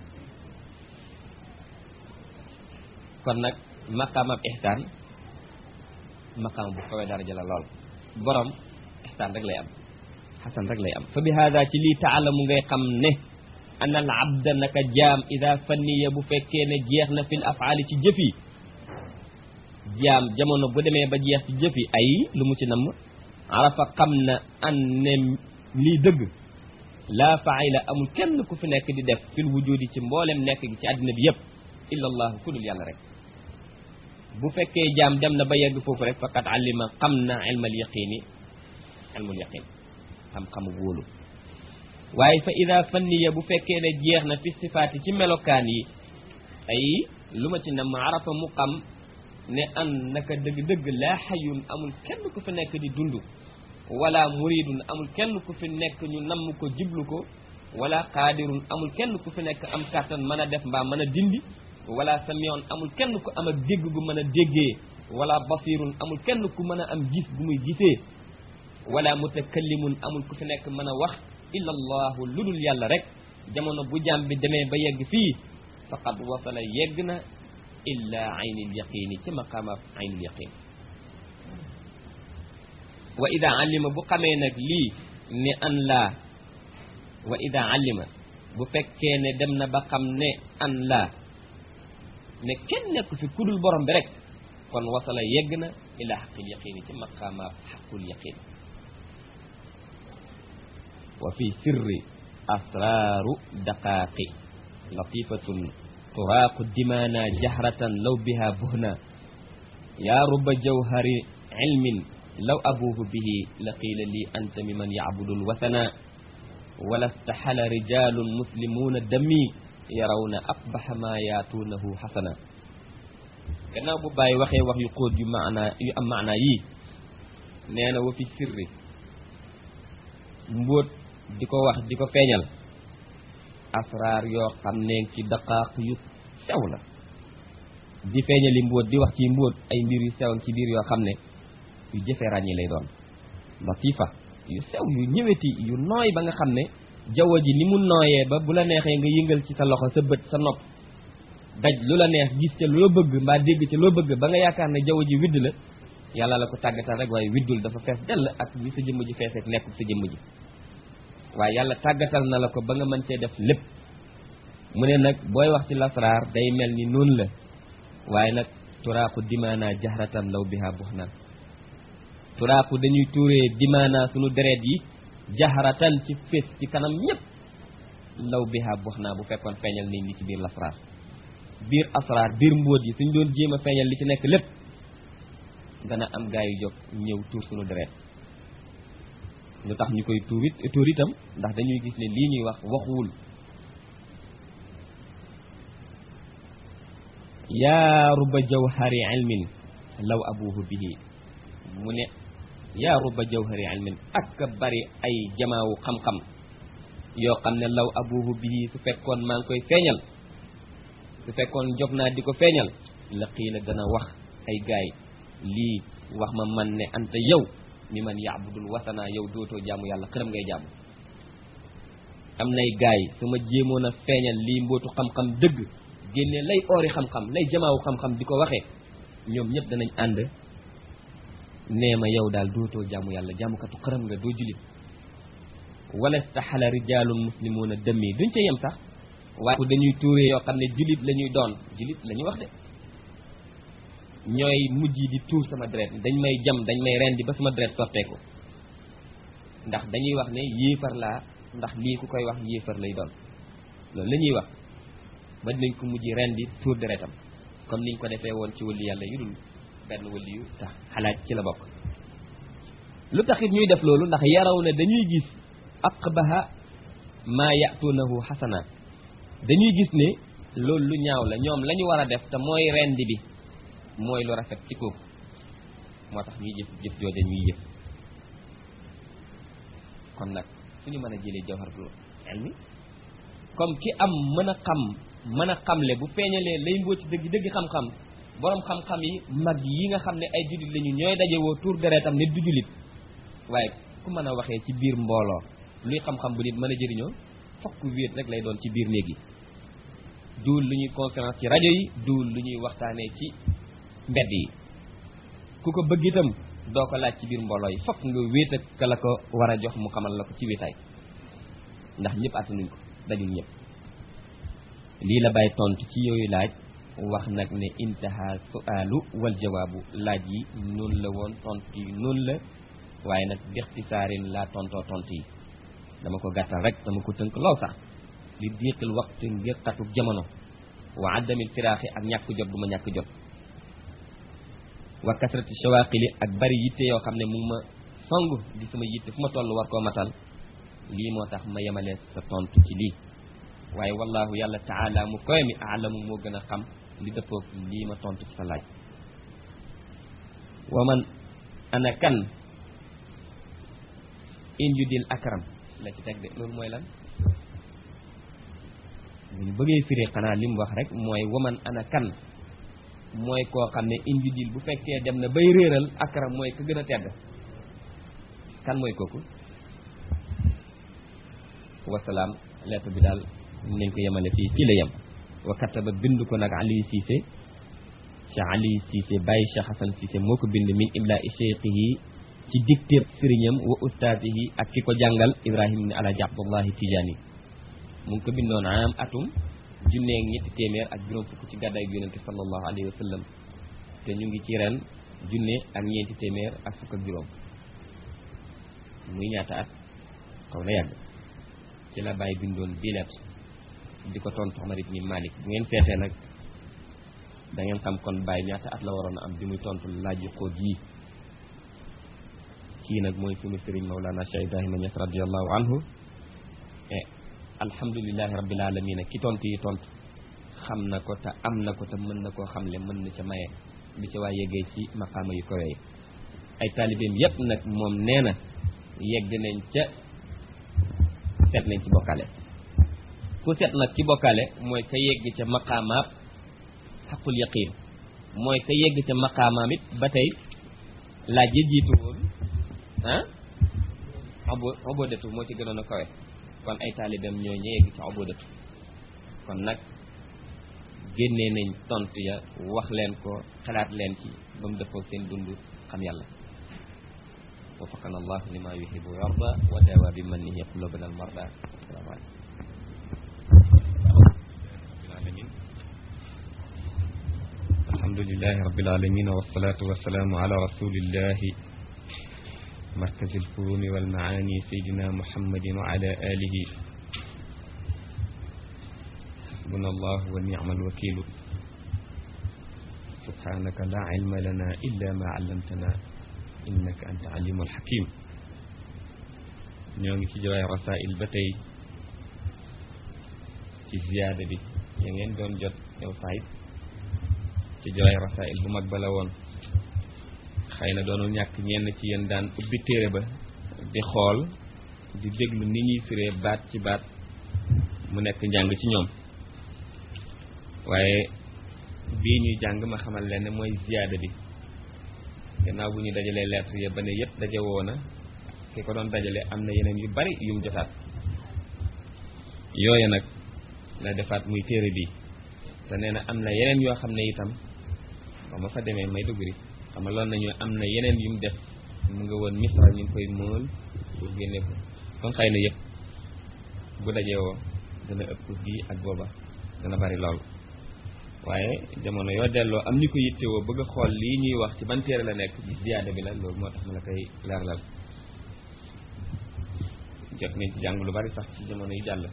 kon nag maqaamab ixsaan maqaam bu kawee daraja la lool borom ixsaan rek lay am xasan rek lay am fa bi hada ci lii taalamu ngay xam ne an al abda naka jaam ida fanniya bu fekkee ne jeex na fil afaali ci jëf yi jaam jamono bu demee ba jeex ci jëf yi ay lu mu ci namm arafa xam na an ne lii dëgg laa faayla amul kenn ku fi nekk di def fil wujudi ci mboolem nekk gi ci àddina bi yëpp illa allahu ku dul yàlla rek bu fekkee jaam dem na ba yegg foofu rek faqat alima xam na ilmal yaqini ilmul yaqin xam-xamu wóolu waaye fa ida fanniya bu fekkee ne jeex na fi sifaati ci melokaan yi ay lu ma ci nam arafa mu xam ne an naka dëgg-dëgg laa xayun amul kenn ku fi nekk di dund wala muridun amul kenn ku fi nekk ñu namm ko jiblu ko wala qaadirun amul kenn ku fi nekk am kàttan mën a def mbaa mën a dindi wala samion amul kenn ku am ak dégg gu mën a déggee wala basirun amul kenn ku mën a am gis gu muy gisee wala mutakallimun amul ku fi nekk mën a wax illa allahu lu dul yàlla rek jamono bu jaam bi demee ba yegg fii faqad wasala yegg na illa aynil yaqini ci maqaama aynil yaqin wa ida alima bu xamee nag lii ne an laa wa ida alima bu fekkee ne dem na ba xam ne an laa ne kenn nekk fi kudul borom bi rek kon wasala yegg na ila xaqil yaqini ci maqaama xaqul yaqin wa fi sirri asraaru daqaaqi latifatun turaaqu dimaana jahratan law biha buhna yaa ruba jawhari ilmin law abuuhu bihi la qiila lii anta mi man yacbudu lwasana wala staxala rijalun muslimuuna dami yarawna aqbaxa maa yaatuunahu xasana gannaaw bu bàyyi waxee wax yu xóot yu maanaa yu am maanaa yii nee na wa fi sirri mbóot di ko wax di ko feeñal asraar yoo xam ne ci daqaaq yu sew la di feeñali mbóot di wax ci mbóot ay mbir yu sew ci biir yoo xam ne yu jëfee ràññi lay doon latifa yu sew yu ñëweti yu nooy ba nga xam ne jaww ji ni mu nooyee ba bu la neexee nga yëngal ci sa loxo sa bët sa nopp daj lu la neex gis ca loo bëgg mbaa dégg ca loo bëgg ba nga yaakaar ne jaww ji widd la yàlla la ko tàggatal rek waaye widdul dafa fees dell ak ni sa jëmm ji feeseek nekkul sa jëmm ji waaye yàlla tàggatal na la ko ba nga mën cee def lépp mu ne nag booy wax ci lasraar day mel ni noonu la waaye nag turaaku dimaana jahratan law biha buxnaan turaaku dañuy tuuree dimaana sunu deret yi jahratan ci fés ci kanam ñëpp law biha buxnaa bu fekkoon feeñal nañ li ci biir lasraar biir asraar biir mbóot yi suñ doon jéem a feeñal li ci nekk lépp dana am gaa yu jóg ñëw tuur sunu deret lu tax ñu koy tuur it tuur itam ndax dañuy gis ne lii ñuy wax waxuwul yaa ruba jawhari ilmin law abuhu bihi mu ne yaa ruba jawhari ilmin ak bari ay jamaawu xam-xam yoo xam ne law abuhu bihi su fekkoon maa ngi koy feeñal su fekkoon jóg naa di ko feeñal la qiila dana wax ay gaay lii wax ma man ne anta yow mi man yaabudul wasana yow dootoo jaamu yàlla xërëm ngay jaamu am nay gaay su ma jéemoon a feeñal lii mbootu xam-xam dëgg génne lay oori xam-xam lay jamaawu xam-xam di ko waxee ñoom ñëpp danañ ànd nee ma yow daal dootoo jaamu yàlla jaamukatu xërëm nga doo julit wala staxala rijaalun muslimuuna dëmmi duñ ca yem sax waaye dañuy tuuree yoo xam ne julit la ñuy doon julit la ñuy wax de ñooy mujj di tuur sama deret dañ may jam dañ may rendi ba sama deret sotteeku ndax dañuy wax ne yéefar laa ndax lii ku koy wax yéefar lay doon loolu la ñuy wax ba dinañ ko mujj rendi tuur deretam comme niñ ko defee woon ci wëlli yàlla yu dul benn wëlli yu tax xalaat ci la bokk lu taxit ñuy def loolu ndax yaraw ne dañuy gis aqbaha maa yatuunahu xasana dañuy gis ne loolu lu ñaaw la ñoom la ñu war a def te mooy rendi bi mooy lu rafet ci kooku moo tax ñuy jëf jëf jooja ñuy jëf kon nag fu ñu mën a jëlee jawharatul ilmi comme ki am mën a xam mën a xamle bu feeñalee lay mbóot ci dëgg dëgg xam-xam borom xam-xam yi mag yi nga xam ne ay jullit lañu ñooy dajewoo tuur deretam nit du jullit waaye ku mën a waxee ci biir mbooloo luy xam-xam bu nit mën a jëriñoo fokk wéet rek lay doon ci biir néeg yi duul lu ñuy conférence ci rajo yi duul lu ñuy waxtaanee ci mbedd yi ku ko bëgg itam doo ko laaj ci biir mbooloo yi fokk nga wéet ak ka la ko war a jox mu xamal la ko ci wéetaay ndax ñëpp attanuñ ko dajul ñëpp lii la bàyyi tontu ci yooyu laaj wax nag ne intaha sualu wal jawaabu laaj yi noonu la woon tontu yi noonu la waaye nag bixtisaarin laa tontoo tontu yi dama ko gàttal rek dama ko tënk lool sax li diiqil waxtu ngir xatu jamono wa addamil firaaxi ak ñàkk jot bu ma ñàkk jot wa kasrati shawaqili ak bari yitte yoo xam ne mu ngi ma song di sama yitte fu ma toll war koo matal lii moo tax ma yemalee sa tontu ci lii waaye wallahu yàlla taala mu koy mi aalamu moo gën a xam li dëppoog lii ma tontu ci sa laaj wa man ana kan in yudil akram la ci teg de loolu mooy lan bu ñu bëggee firi xanaa li mu wax rek mooy waman ana kan mooy koo xam ne in yudil bu fekkee dem na bay réeral akram mooy ka gën a tedd kan mooy kooku wasalaam lettre bi daal nañ ko yemale fii fii la yem wa kataba bind ko nag Ali Cissé Cheikh Ali Cissé Baye Cheikh Hassan Cissé moo ko bind min imla i cheikhihi ci dicté sëriñam wa ustaasihi ak ki ko jàngal Ibrahim ni Alaaji Abdullahi Tijaani mu ngi ko bindoon am atum junneeg ñetti téeméer ak juróom fukk ci gàddaay gi yonente sallallahu alayhi wa sallam te ñu ngi ci ren junne ak ñeenti téeméer ak fukk ak juróom muy ñaata at xaw na yàgg ci la bàyyi bindoon bilet di ko tontu Omar ibn Malik bu ngeen seetee nag da ngeen xam kon bàyyi ñaata at la waroon a am bi muy tontu laaj yu xóot yii kii nag mooy sunu sëriñ Mawlana Cheikh Ibrahima Niass radiallahu anhu e alhamdulilahi rabbil alamina ki tontu yi tontu xam na ko te am na ko te mën na koo xamle mën na ca maye bi ca waa yeggee ci maqaama yu kawe yi ay taalibeem yépp nag moom nee na yegg nañ ca seet nañ ci bokkaale ku seet nag ci bokkaale mooy ka yegg ca maqaamaab xaqul yaqin mooy ka yegg ca maqaamaam it ba tey laaj ya jiitu woon ah obo obodatu moo ci gënoon a kawe kon ay taalibeem ñoo ñu yegg ca obodatu kon nag génnee nañ tontu ya wax leen ko xalaat leen ci ba mu dëppoo seen dund xam yàlla wafaqana allahu lima yuhibu wa yarda wa dawa bi mannihi qulubana al marda assalaamu aleykum alhamdulilahi rabbil alamin wassalatu wassalamu ala rasulillahi مركز الفهوم والمعاني سيدنا محمد وعلى آله حسبنا الله ونعم الوكيل سبحانك لا علم لنا إلا ما علمتنا إنك أنت عليم الحكيم ñoo ngi ci jawaay rasail ba tey ci ziyaada bi ya ngeen doon jot yow saayit ci jawaay rasail bu mag ba la woon xëy na doonul ñàkk ñenn ci yéen daan ubbi téere ba di xool di déglu ni ñuy firee baat ci baat mu nekk njàng ci ñoom waaye bii ñuy jàng ma xamal leen ne mooy ziyaada bi gannaaw bu ñu dajalee lettre ya ba ne yépp daje woona ki ko doon dajale am na yeneen yu bari yum jotaat yooya nag la defaat muy téere bi te nee na am na yeneen yoo xam ne itam ba ma fa demee may duguri xam nga loolu nañu am na yeneen yum def mu nga woon misra ñu ngi koy mool pour génne ko kon xëy na yëpp bu dajee woo dana ëpp bii ak booba dana bari lool waaye jamono yoo delloo am ñu ko yittewoo bëgg a xool lii ñuy wax ci ban téere la nekk ci ziyaada bi la loolu moo tax ma la koy leerlal jot nañ ci jàng lu bari sax ci jamono yi jàll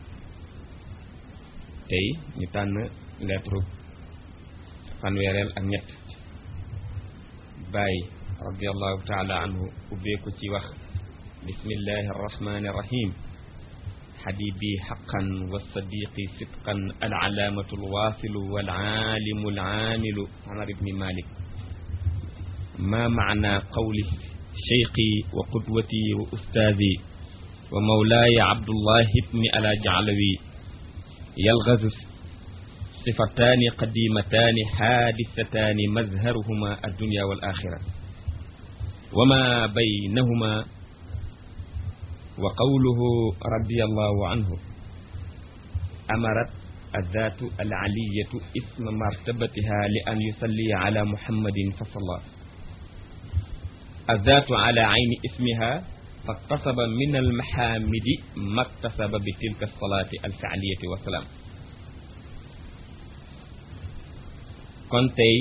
tey ñu tànn lettre fanweereel ak ñett bàyyi radiallahu taala anhu ubbeeku ci wax bismillahi arrahmani irrahim حبيبي حقا والصديق صدقا العلامة الواصل والعالم العامل عمر بن مالك ما معنى قول شيخي وقدوتي وأستاذي ومولاي عبد الله بن ألا جعلوي يلغز صفتان قديمتان حادثتان مظهرهما الدنيا والآخرة وما بينهما وقوله رضي الله عنه أمرت الذات العلية اسم مرتبتها لأن يصلي على محمد فصلى الذات على عين اسمها فاقتصب من المحامد ما اكتسب بتلك الصلاة الفعلية والسلام kon tey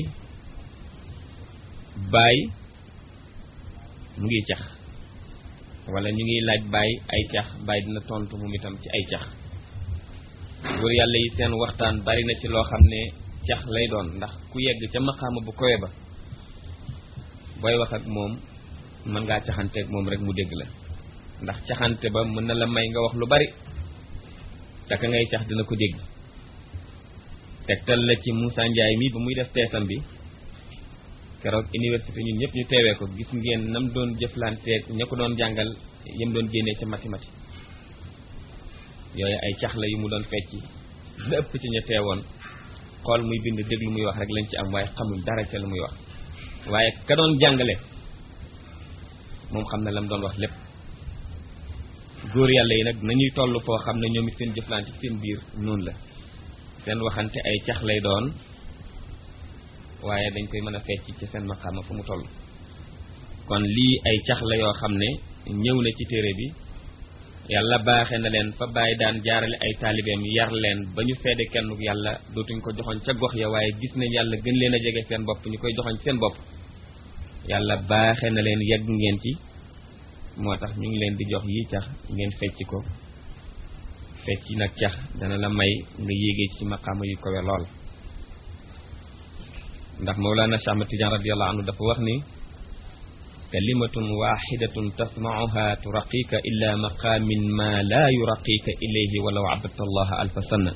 baay mu ngi cax wala ñu ngi laaj baay ay cax baay dina tontu moom itam ci ay cax góor yàlla yi seen waxtaan bari na ci loo xam ne cax lay doon ndax ku yegg ca maqaama bu kowe ba booy wax ak moom mën ngaa caxanteeg moom rek mu dégg la ndax caxante ba mën na la may nga wax lu bari te ka ngay cax dina ko dégg tegtal la ci Moussa Ndiaye mi ba muy def teesam bi keroog université ñun ñëpp ñu teewee ko gis ngeen nam doon jëflanteeg ña ko doon jàngal yëm doon génnee ca mathématique yooyu ay cax la yu mu doon fecci la ëpp ci ña teewoon xool muy bind déglu muy wax rek lañ ci am waaye xamuñ dara ca lu muy wax waaye ka doon jàngale moom xam na la mu doon wax lépp góor yàlla yi nag nañuy toll foo xam ne ñoom it seen jëflante ci seen biir noonu la seen waxante ay cax lay doon waaye dañ koy mën a fecc ci seen maqaama fu mu toll kon lii ay cax la yoo xam ne ñëw na ci téere bi yàlla baaxe na leen fa bàyyi daan jaarale ay taalibeem yar leen ba ñu seede kenn yàlla dootuñ ko joxoñ ca gox ya waaye gis nañ yàlla gën leen a jege seen bopp ñu koy joxoñ seen bopp yàlla baaxe na leen yegg ngeen ci moo tax ñu ngi leen di jox yii cax ngeen fecc ko fecc nag cax dana la may nga yéegee ci maqaama yu kowe lool ndax Mawlana Cheikh Ahmad Tidiane radiyallahu anhu dafa wax ni kalimatun waxidatun tasmacuha turaqika illa maqaamin ma laa yuraqika ilayhi walaw abadta allaha alfa sanna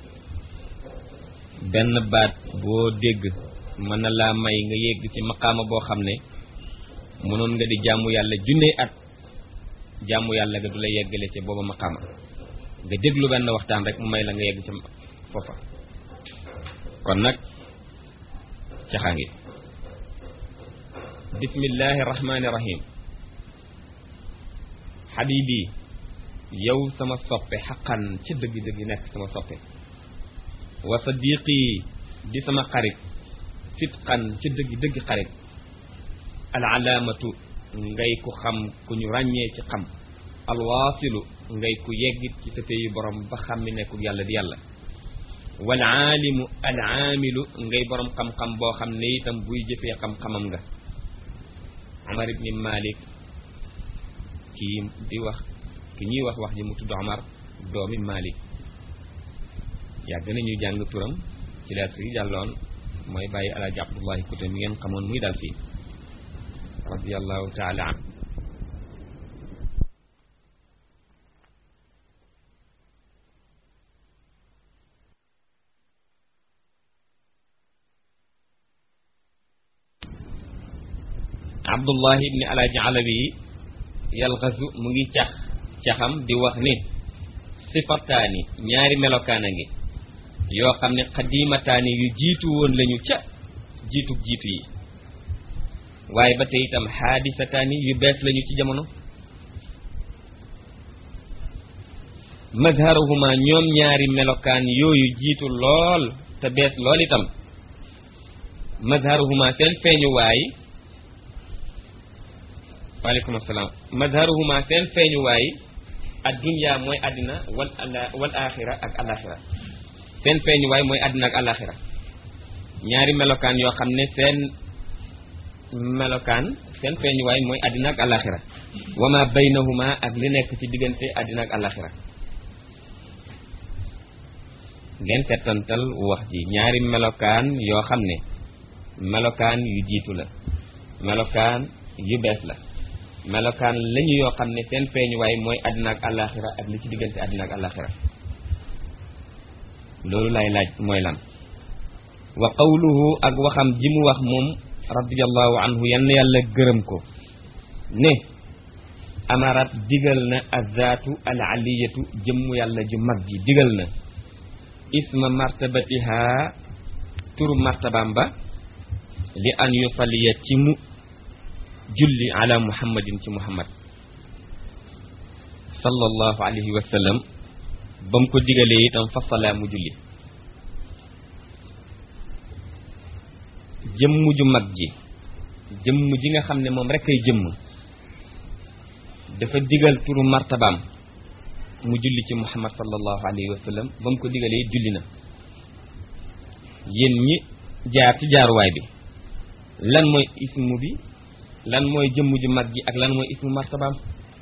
benn baat boo dégg mën na laa may nga yegg ci maqaama boo xam ne mënoon nga di jaamu yàlla junne at jaamu yàlla nga du la yeggale ci booba maqaama nga déglu benn waxtaan rek mu may la nga yegg ci foofa kon nag caxa ngi bismillahi rahmaani rahim xabibi yow sama soppe xaqan ca dëgg-dëgg nekk sama soppe wa sadiqi di sama xarit fitqan ca dëgg-dëgg xarit al alaamatu ngay ku xam ku ñu ràññee ci xam alwaasilu ngay ku yeggit ci sa péyu borom ba xam mi nekku yàlla di yàlla wal aalimu al aamilu ngay borom xam-xam boo xam ne itam buy jëfee xam-xamam nga Omar ibni Malik kii di wax ki ñuy wax wax ji mu tudd Omar doomi Malik yàgg nañu jàng turam ci lettre yi jàlloon mooy bàyyi alaaji Abdullahi Kute mi ngeen xamoon muy dal fii radiallahu taala an abdullahi ibni alaaji alawi yalxasu mu ngi cax caxam di wax ni sifataani ñaari melokaan a ngi yoo xam ne xadimataani yu jiitu woon lañu ca jiitu jiitu yi waaye ba tey itam xaadisataani yu bees lañu ci jamono mazharuhuma ñoom ñaari melokaan yooyu jiitu lool te bees lool itam mazharuhuma seen feeñuwaay waaleykum asalaam mazharuhuma seen feeñuwaay addunya mooy àddina wal ala wal axira ak alaxira seen feeñuwaay mooy àddina ak alaxira ñaari melokaan yoo xam ne seen melokaan seen feeñuwaay mooy àddina ak alaxira wa ma baynahuma ak li nekk ci diggante àddina ak alaxira ngeen settantal wax ji ñaari melokaan yoo xam ne melokaan yu jiitu la melokaan yu bees la melokaan lañu yoo xam ne seen feeñuwaay mooy àddina ak àllaaxira ak li ci diggante àddina ak àllaaxira loolu lay laaj mooy lan wa qawluhu ak waxam ji mu wax moom radiyallahu anhu yann yàlla gërëm ko ne amarat digal na azaatu al aliyatu jëmmu yàlla ju mag ji digal na isma martabatiha turu martabaam ba li an yusalliya ci mu julli ala muhammadin ci muhammad sallallahu alayhi wa sallam ba mu ko digalee itam fa salaa mu julli jëmm ju mag ji jëmm ji nga xam ne moom rek ay jëmm dafa digal turu martabaam mu julli ci muhammad sallallahu alayhi wa sallam ba mu ko digalee julli na yéen ñi jaar ci jaaruwaay bi lan mooy ismu bi lan mooy jëmm ju mag ji ak lan mooy ismu martabaam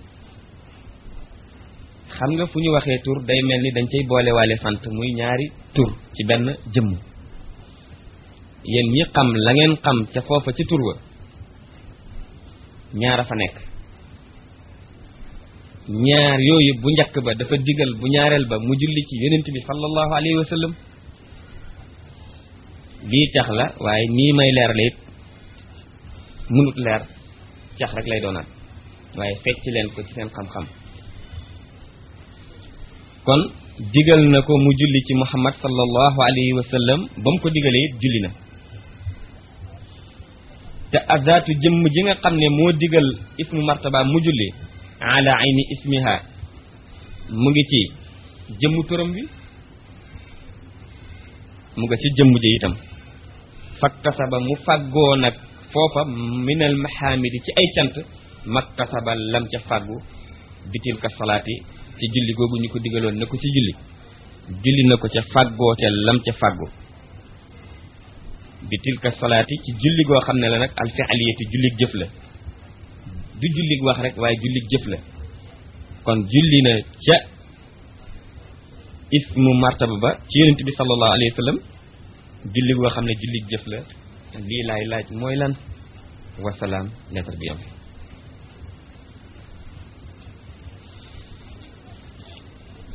xam nga fu ñu waxee tur day mel ni dañ cay boolewaale sant muy ñaari tur ci benn jëmm yéen ñi xam la ngeen xam ca foofa ci tur wa ñaara fa nekk ñaar yooyu bu njëkk ba dafa digal bu ñaareel ba mu julli ci yonent bi sallallahu alayhi wa sallam lii cax la waaye nii may leer la it mënut leer cax rek lay doonaat waaye fecc leen ko ci seen xam-xam kon digal na ko mu julli ci muhammad sallallahu alayhi wa sallam ba mu ko digalee it julli na te azaatu jëmm ji nga xam ne moo digal ismu martaba mu julli ala ayni ismiha mu ngi ci jëmmu turam bi mu nga ci jëmm ji itam faktasaba mu fàggoo nag foofa minal mahamidi ci ay cant maktasaba lam ca fàggu bitil ka salaati ci julli googu ñu ko digaloon na ko ci julli julli na ko ca fàggoo te lam ca fàggu bitil ka salaati ci julli goo xam ne la nag alfialiyati jullig jëf la du jullig wax rek waaye jullig jëf la kon julli na ca ismu martaba ba ci yonent bi sallallahu alayhi wa sallam julli goo xam ne jullig jëf la lii laay laaj mooy lan wasalaam lettre bi am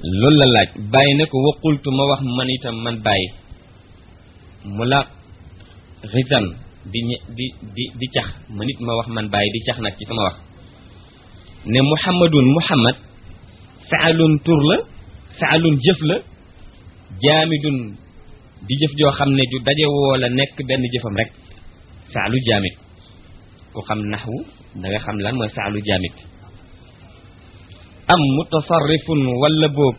loolu la laaj bàyyi ne ko waqultu ma wax man itam man bàyyi mu la xisan di di di di cax man it ma wax man bàyyi di cax nag ci sama wax ne muhammadun muhammad faalun tur la faalun jëf la jaamidun di jëf joo xam ne ju daje woo la nekk benn jëfam rek faalu jaamid ku xam naxwu da nga xam lan mooy faalu jaamid am mutasarrifun wala boobu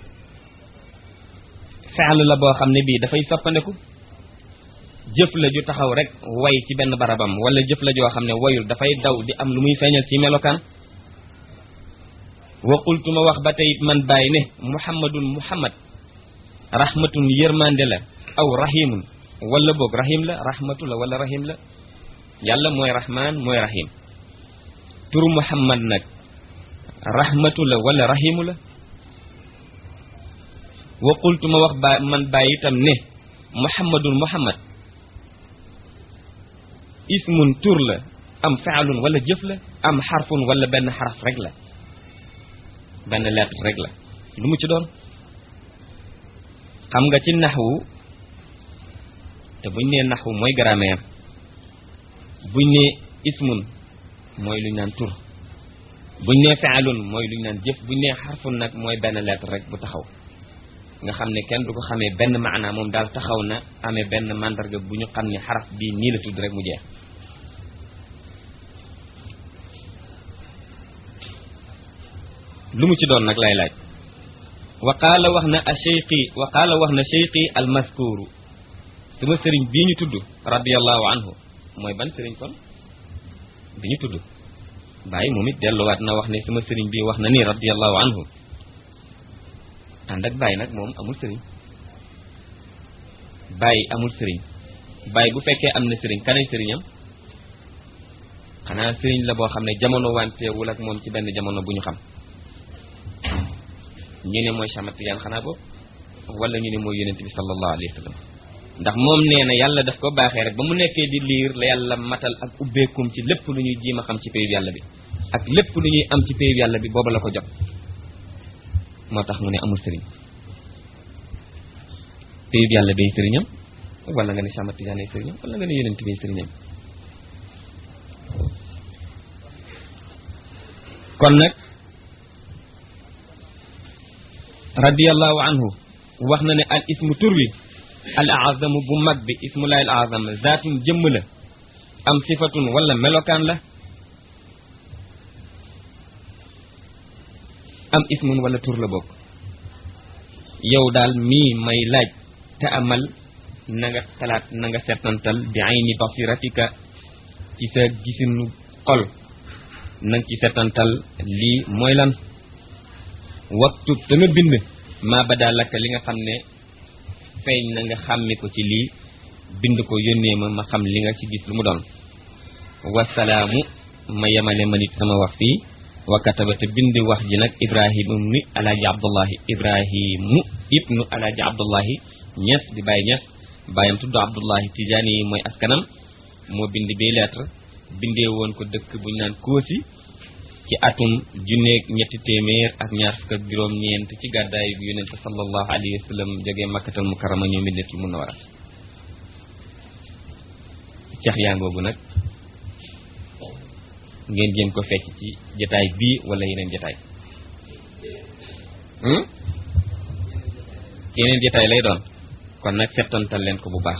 faal la boo xam ne bii dafay soppandeku jëf la ju taxaw rek way ci benn barabam wala jëf la joo xam ne wayul dafay daw di am lu muy feeñal ci melokaan waqultu ma wax ba tey man bàyyi ne muhammadun muhammad rahmatun yërmande la aw rahimun wala boog rahim la rahmatu la wala rahim la yàlla mooy rahman mooy rahim turu muhammad nag rahmatu la wala rahimu la waqultu ma wax ba man bàyyi itam ne muhammadun muhammad ismun tur la am faalun wala jëf la am xarfun wala benn xaraf rek la benn lettre rek la lu mu ci doon xam nga ci naxwu te buñ nee naxwu mooy grammaire buñ nee ismun mooy lu ñu naan tur buñ nee faalun mooy lu ñu naan jëf buñ nee xarfun nag mooy benn lettre rek bu taxaw nga xam ne kenn du ko xamee benn maanaa moom daal taxaw na amee benn mandarga bu ñu xam ne xaraf bii nii la tudd rek mu jeex lu mu ci doon nag lay laaj wa qaala wax na a cheyqi wa qaala wax na cheyqi al mazkuru sama sëriñ bii ñu tudd radiallahu anhu mooy ban sëriñ kon bi ñu tudd bàyyi moom it delluwaat na wax ne sama sëriñ bii wax na nii radiallahu anhu ànd ak bàyyi nag moom amul sëriñ bàyyi amul sëriñ bàyyi bu fekkee am na sëriñ kanay sëriñam xanaa sëriñ la boo xam ne jamono wanteewul ak moom ci benn jamono bu ñu xam ñu ne mooy Cheikh Tijaan xanaa boobu wala ñu ne mooy yonent bi sallallahu alayhi wa sallam ndax moom nee na yàlla daf ko baaxee rek ba mu nekkee di liir la yàlla matal ak ubbeekum ci lépp lu ñuy jiima xam ci péyub yàlla bi ak lépp lu ñuy am ci péyub yàlla bi booba la ko jot moo tax mu ne amul sëriñ péyub yàlla bay sëriñam wala nga ne Cheikh Tijaan ay sëriñam wala nga ne yonent bay sëriñam kon nag radiyallahu anhu wax na ne al ismu tur wi al azamu bu mag bi ismullahi al azam zaatun jëmm la am sifatun wala melokaan la am ismun wala tur la bokk yow daal mii may laaj te amal na nga xalaat na nga seetantal bi ayni basiratika ci sa gisinu xol na nga ci seetantal lii mooy lan waktub te nga bind maa ba daal lakk li nga xam ne feeñ na nga xàmmi ko ci lii bind ko yónnee ma ma xam li nga ci gis lu mu doon wasalaamu ma yemale ma nit sama wax fii wa kataba te bind wax ji nag ibrahim ibnu alaaji abdullahi ibrahimu ibnu alaaji abdullahi ñes di bàyyi ñes bàyyam tudd abdullahi tijaani yi mooy askanam moo bind bi lettre bindee woon ko dëkk bu ñu naan kóosi ci atum junneeg ñetti téeméer ak ñaar fukk ak juróom-ñeent ci gàddaay bi yonent sallallahu alayhi wa sallam jógee makkatal mukarrama ñoo Madinatul munawwara ceex yaa ngoogu nag ngeen jéem ko fecc ci jataay bii wala yeneen jataay ci yeneen jataay lay doon kon nag settantal leen ko bu baax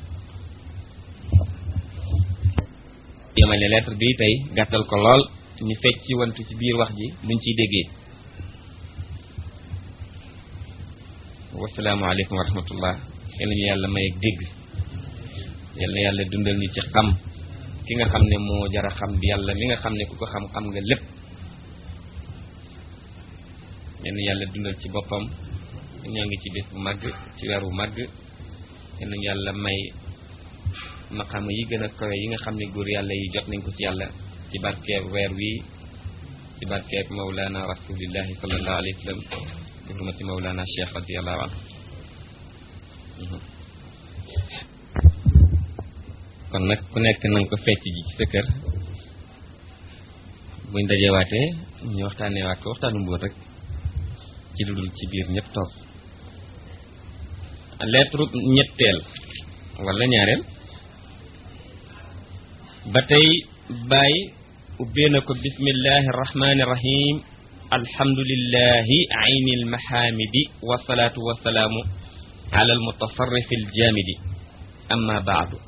yemale lettre bi tey gàttal ko lool ñu fecc ci wantu ci biir wax ji luñ ciy déggee wasalaamualeykum wa rahmatullah yal nañu yàlla may ak dégg yal na yàlla dundal ñu ci xam ki nga xam ne moo jara xam di yàlla mi nga xam ne ku ko xam xam nga lépp yal na yàlla dundal ci boppam ñoo ngi ci bés bu màgg ci weer bu màgg yal nañu yàlla may maqaama yi gën a kawe yi nga xam ne góor yàlla yi jot nañ ko ci yàlla ci barkeeb weer wi ci barkeeb mawlana rasulillahi sallallahu alayhi wa sallam bi hurmati mawlana cheikh radiallahu anhu kon nag ku nekk na nga ko fecc ji ci sa kër buñ dajewaatee ñu waxtaanee waat ko waxtaanu mbóot rek ci lu dul ci biir ñëpp toog lettre ñetteel wala ñaareel ba tey bàyyi ubbee na ko bismillahi arrahmani irrahim alhamdulillahi ayni almahamidi wasalaatu wasalaamu ala almutasarrif aljamidi amma baadu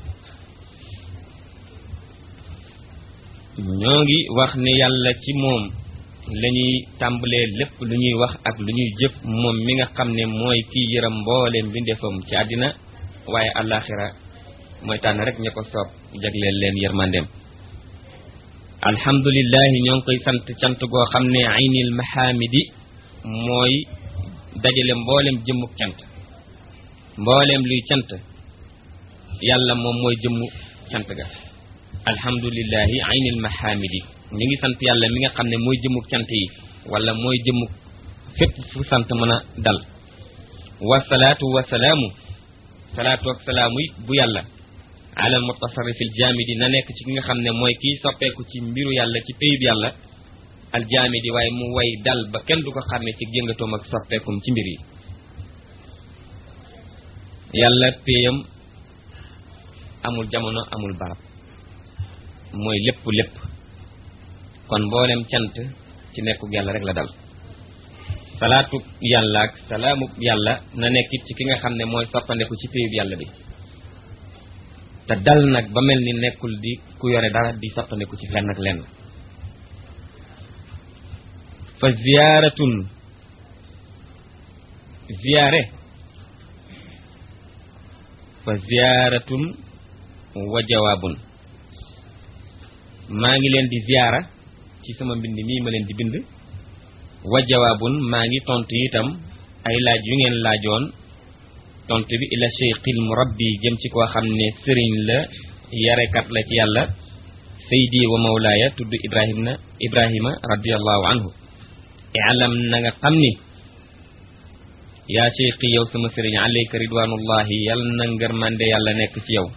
ñoo ngi wax ne yàlla ci moom la ñuy tàmbalee lépp lu ñuy wax ak lu ñuy jëf moom mi nga xam ne mooy kii yëram mbooleem mbindeefam ci àddina waaye àllaaxira mooy tànn rek ña ko soob jagleel leen yërmandeem alhamdulillahi ñoo ngi koy sant cant goo xam ne aynil mahamidi mooy dajale mboolem jëmmuk cant mboolem luy cant yàlla moom mooy jëmmu cant ga alhamdulillahi aynil mahamidi ñu ngi sant yàlla mi nga xam ne mooy jëmmuk cant yi wala mooy jëmmuk fépp fu sant mën a dal wasalaatu wasalaamu salaatu ak salaamu it bu yàlla alal mutasarrifil jaamidi na nekk ci ki nga xam ne mooy kiy soppeeku ci mbiru yàlla ci péyub yàlla al jaamidi waaye mu way dal ba kenn du ko xàmme ci jëngatoom ak soppeekum ci mbir yi yàlla péyam amul jamono amul barab mooy lépp lépp kon mboolem cant ci nekkug yàlla rek la dal salaatu yàlla ak salaamu yàlla na nekkit ci ki nga xam ne mooy soppandeku ci péyub yàlla bi te dal nag ba mel ni nekkul di ku yore dara di soppandeku ci fenn ak lenn fa ziyaaratun ziyaare fa ziyaaratun wa jawaabun maa ngi leen di ziyaara ci sama mbind mii ma leen di bind wa jawaabun maa ngi tontu itam ay laaj yu ngeen laajoon tontu bi ila cheikhil murabbi jëm ci koo xam ne sëriñ la yarekat la ci yàlla saydi wa mawlaaya tudd ibrahim na ibrahima radiallahu anhu ilam na nga xam ni yaa cheikhi yow sama sëriñ alayka ridwanullahi yal na ngërmande yàlla nekk ci yow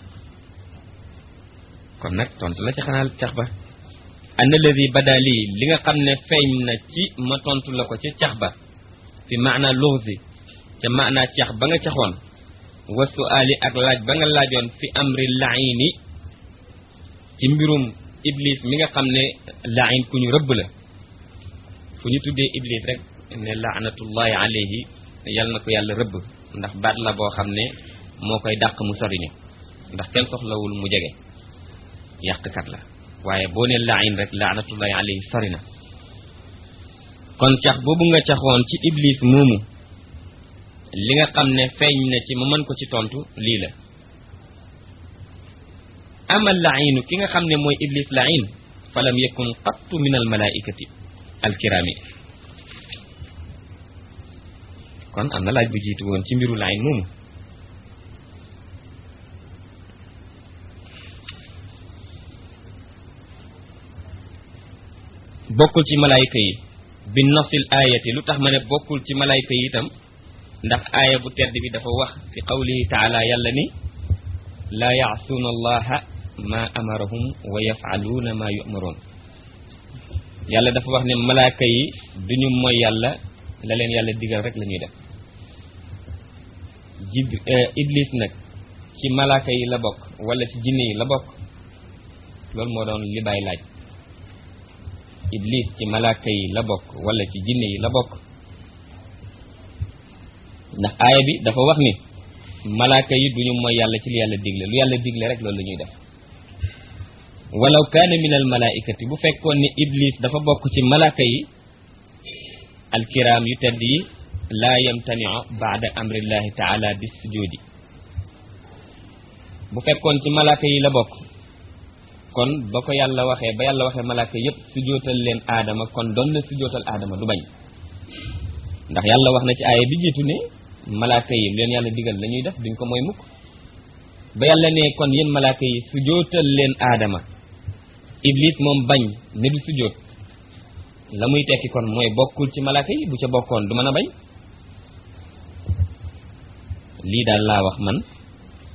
kon nag tontu la ci xanaa cax ba anna alladi bada lii li nga xam ne feeñ na ci ma tontu la ko ci cax ba fi maana luxsi ca maana cax ba nga caxoon wa suaali ak laaj ba nga laajoon fi amri laini ci mbirum iblis mi nga xam ne lain ku ñu rëbb la fu ñu tuddee iblis rek ne laanatullahi alayhi yal na ko yàlla rëbb ndax baat la boo xam ne moo koy dàq mu soriñu ndax kenn soxlawul mu jege yàqkat la waaye boo ne lain rek laanatullahi alayhi sori na kon cax boobu nga caxoon ci iblis moomu li nga xam ne feeñ na ci ma mën ko ci tontu lii la amal lainu ki nga xam ne mooy iblis lain falam yakun qattu min al malaikati al kirami kon am na laaj bu jiitu woon ci mbiru lain moomu bokkul ci malayka yi bi nasil ayati lu tax ma ne bokkul ci malayka yi itam ndax aaya bu tedd bi dafa wax fi qawlihi taala yàlla ni laa yaasuuna allaha ma amarahum wa yafaluuna ma yumaroon yàlla dafa wax ne malaaka yi duñu mooy yàlla la leen yàlla digal rek la ñuy def jib iblis nag ci malaaka yi la bokk wala ci jinne yi la bokk loolu moo doon li bàyyi laaj iblis ci malaaka yi la bokk wala ci jinne yi la bokk ndax aaya bi dafa wax ni malaaka yi duñu mooy yàlla ci li yàlla digle lu yàlla digle rek loolu la ñuy def walaw kaana min al malaikati bu fekkoon ni iblis dafa bokk ci malaaka yi alkiraam yu tedd yi laa yamtaniu baada amrillahi taala bis sujudi bu fekkoon ci malaaka yi la bokk kon ba ko yàlla waxee ba yàlla waxee malaaka yépp sujootal leen aadama kon doon na sujootal aadama du bañ ndax yàlla wax na ci aaya bi jiitu ne malaaka yi leen yàlla digal la ñuy def duñ ko mooy mukk ba yàlla ne kon yéen malaaka yi sujootal leen aadama iblis moom bañ ne du sujoot la muy tekki kon mooy bokkul ci malaaka yi bu ca bokkoon du mën a bañ lii daal laa wax man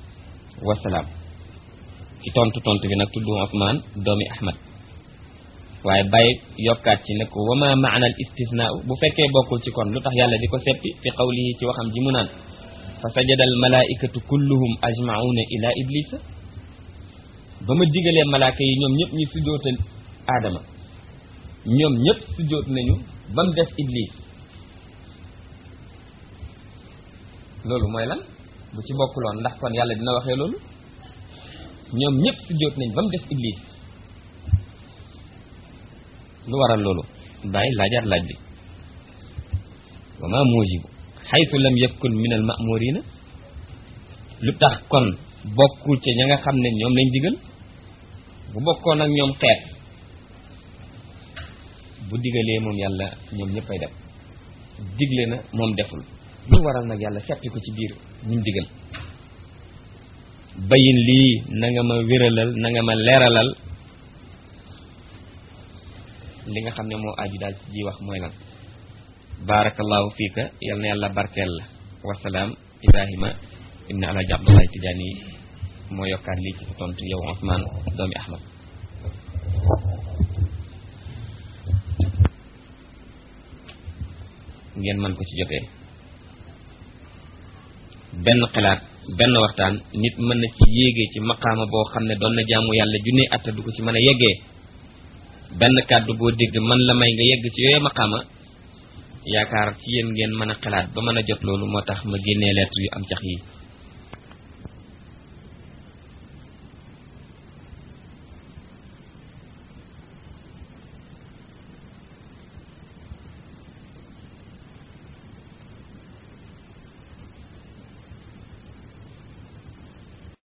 wasalaam ci tontu tontu bi nag tudd Usmaan doomi Ahmad waaye bàyyi yokkaat ci ne ko wa ma maana al istisnaa bu fekkee bokkul ci kon lu tax yàlla di ko seppi fi qawlihi ci waxam ji mu naan fa sajada al malaikatu kulluhum ajmauna ila iblisa ba ma digalee malaaka yi ñoom ñëpp ñu sujjootal aadama ñoom ñëpp sujjoot nañu ba mu des iblis loolu mooy lan bu ci bokkuloon ndax kon yàlla dina waxee loolu ñoom ñëpp sujjoot nañ ba mu des iblis lu waral loolu bàyyi laajaat laaj bi wa ma mujibu xaytu lam yakun min al ma'murina lu tax kon bokkul ca ña nga xam ne ñoom lañ digal bu bokkoon ak ñoom xeet bu digalee moom yàlla ñoom ñëppay def digle na moom deful lu waral nag yàlla seppi ko ci biir ñu digal bayin lii na nga ma wéralal na nga ma leeralal li nga xam ne moo aju daal ci ji wax mooy lan barakallahu fiika yal na yàlla barkeel la wasalaam ibrahima ibn alhaji abdullahi tijaani moo yokkaat lii ci sa tontu yow Ousmane doomi ahmad ngeen mën ko ci jotee benn xalaat benn waxtaan nit mën na ci yéegee ci maqaama boo xam ne doon na jaamu yàlla junne atta du ko ci mën a yeggee benn kàddu boo dégg man la may nga yegg ci yooyu maqaama yaakaar ci yéen ngeen mën a xalaat ba mën a jot loolu moo tax ma génnee lettre yu am cax yi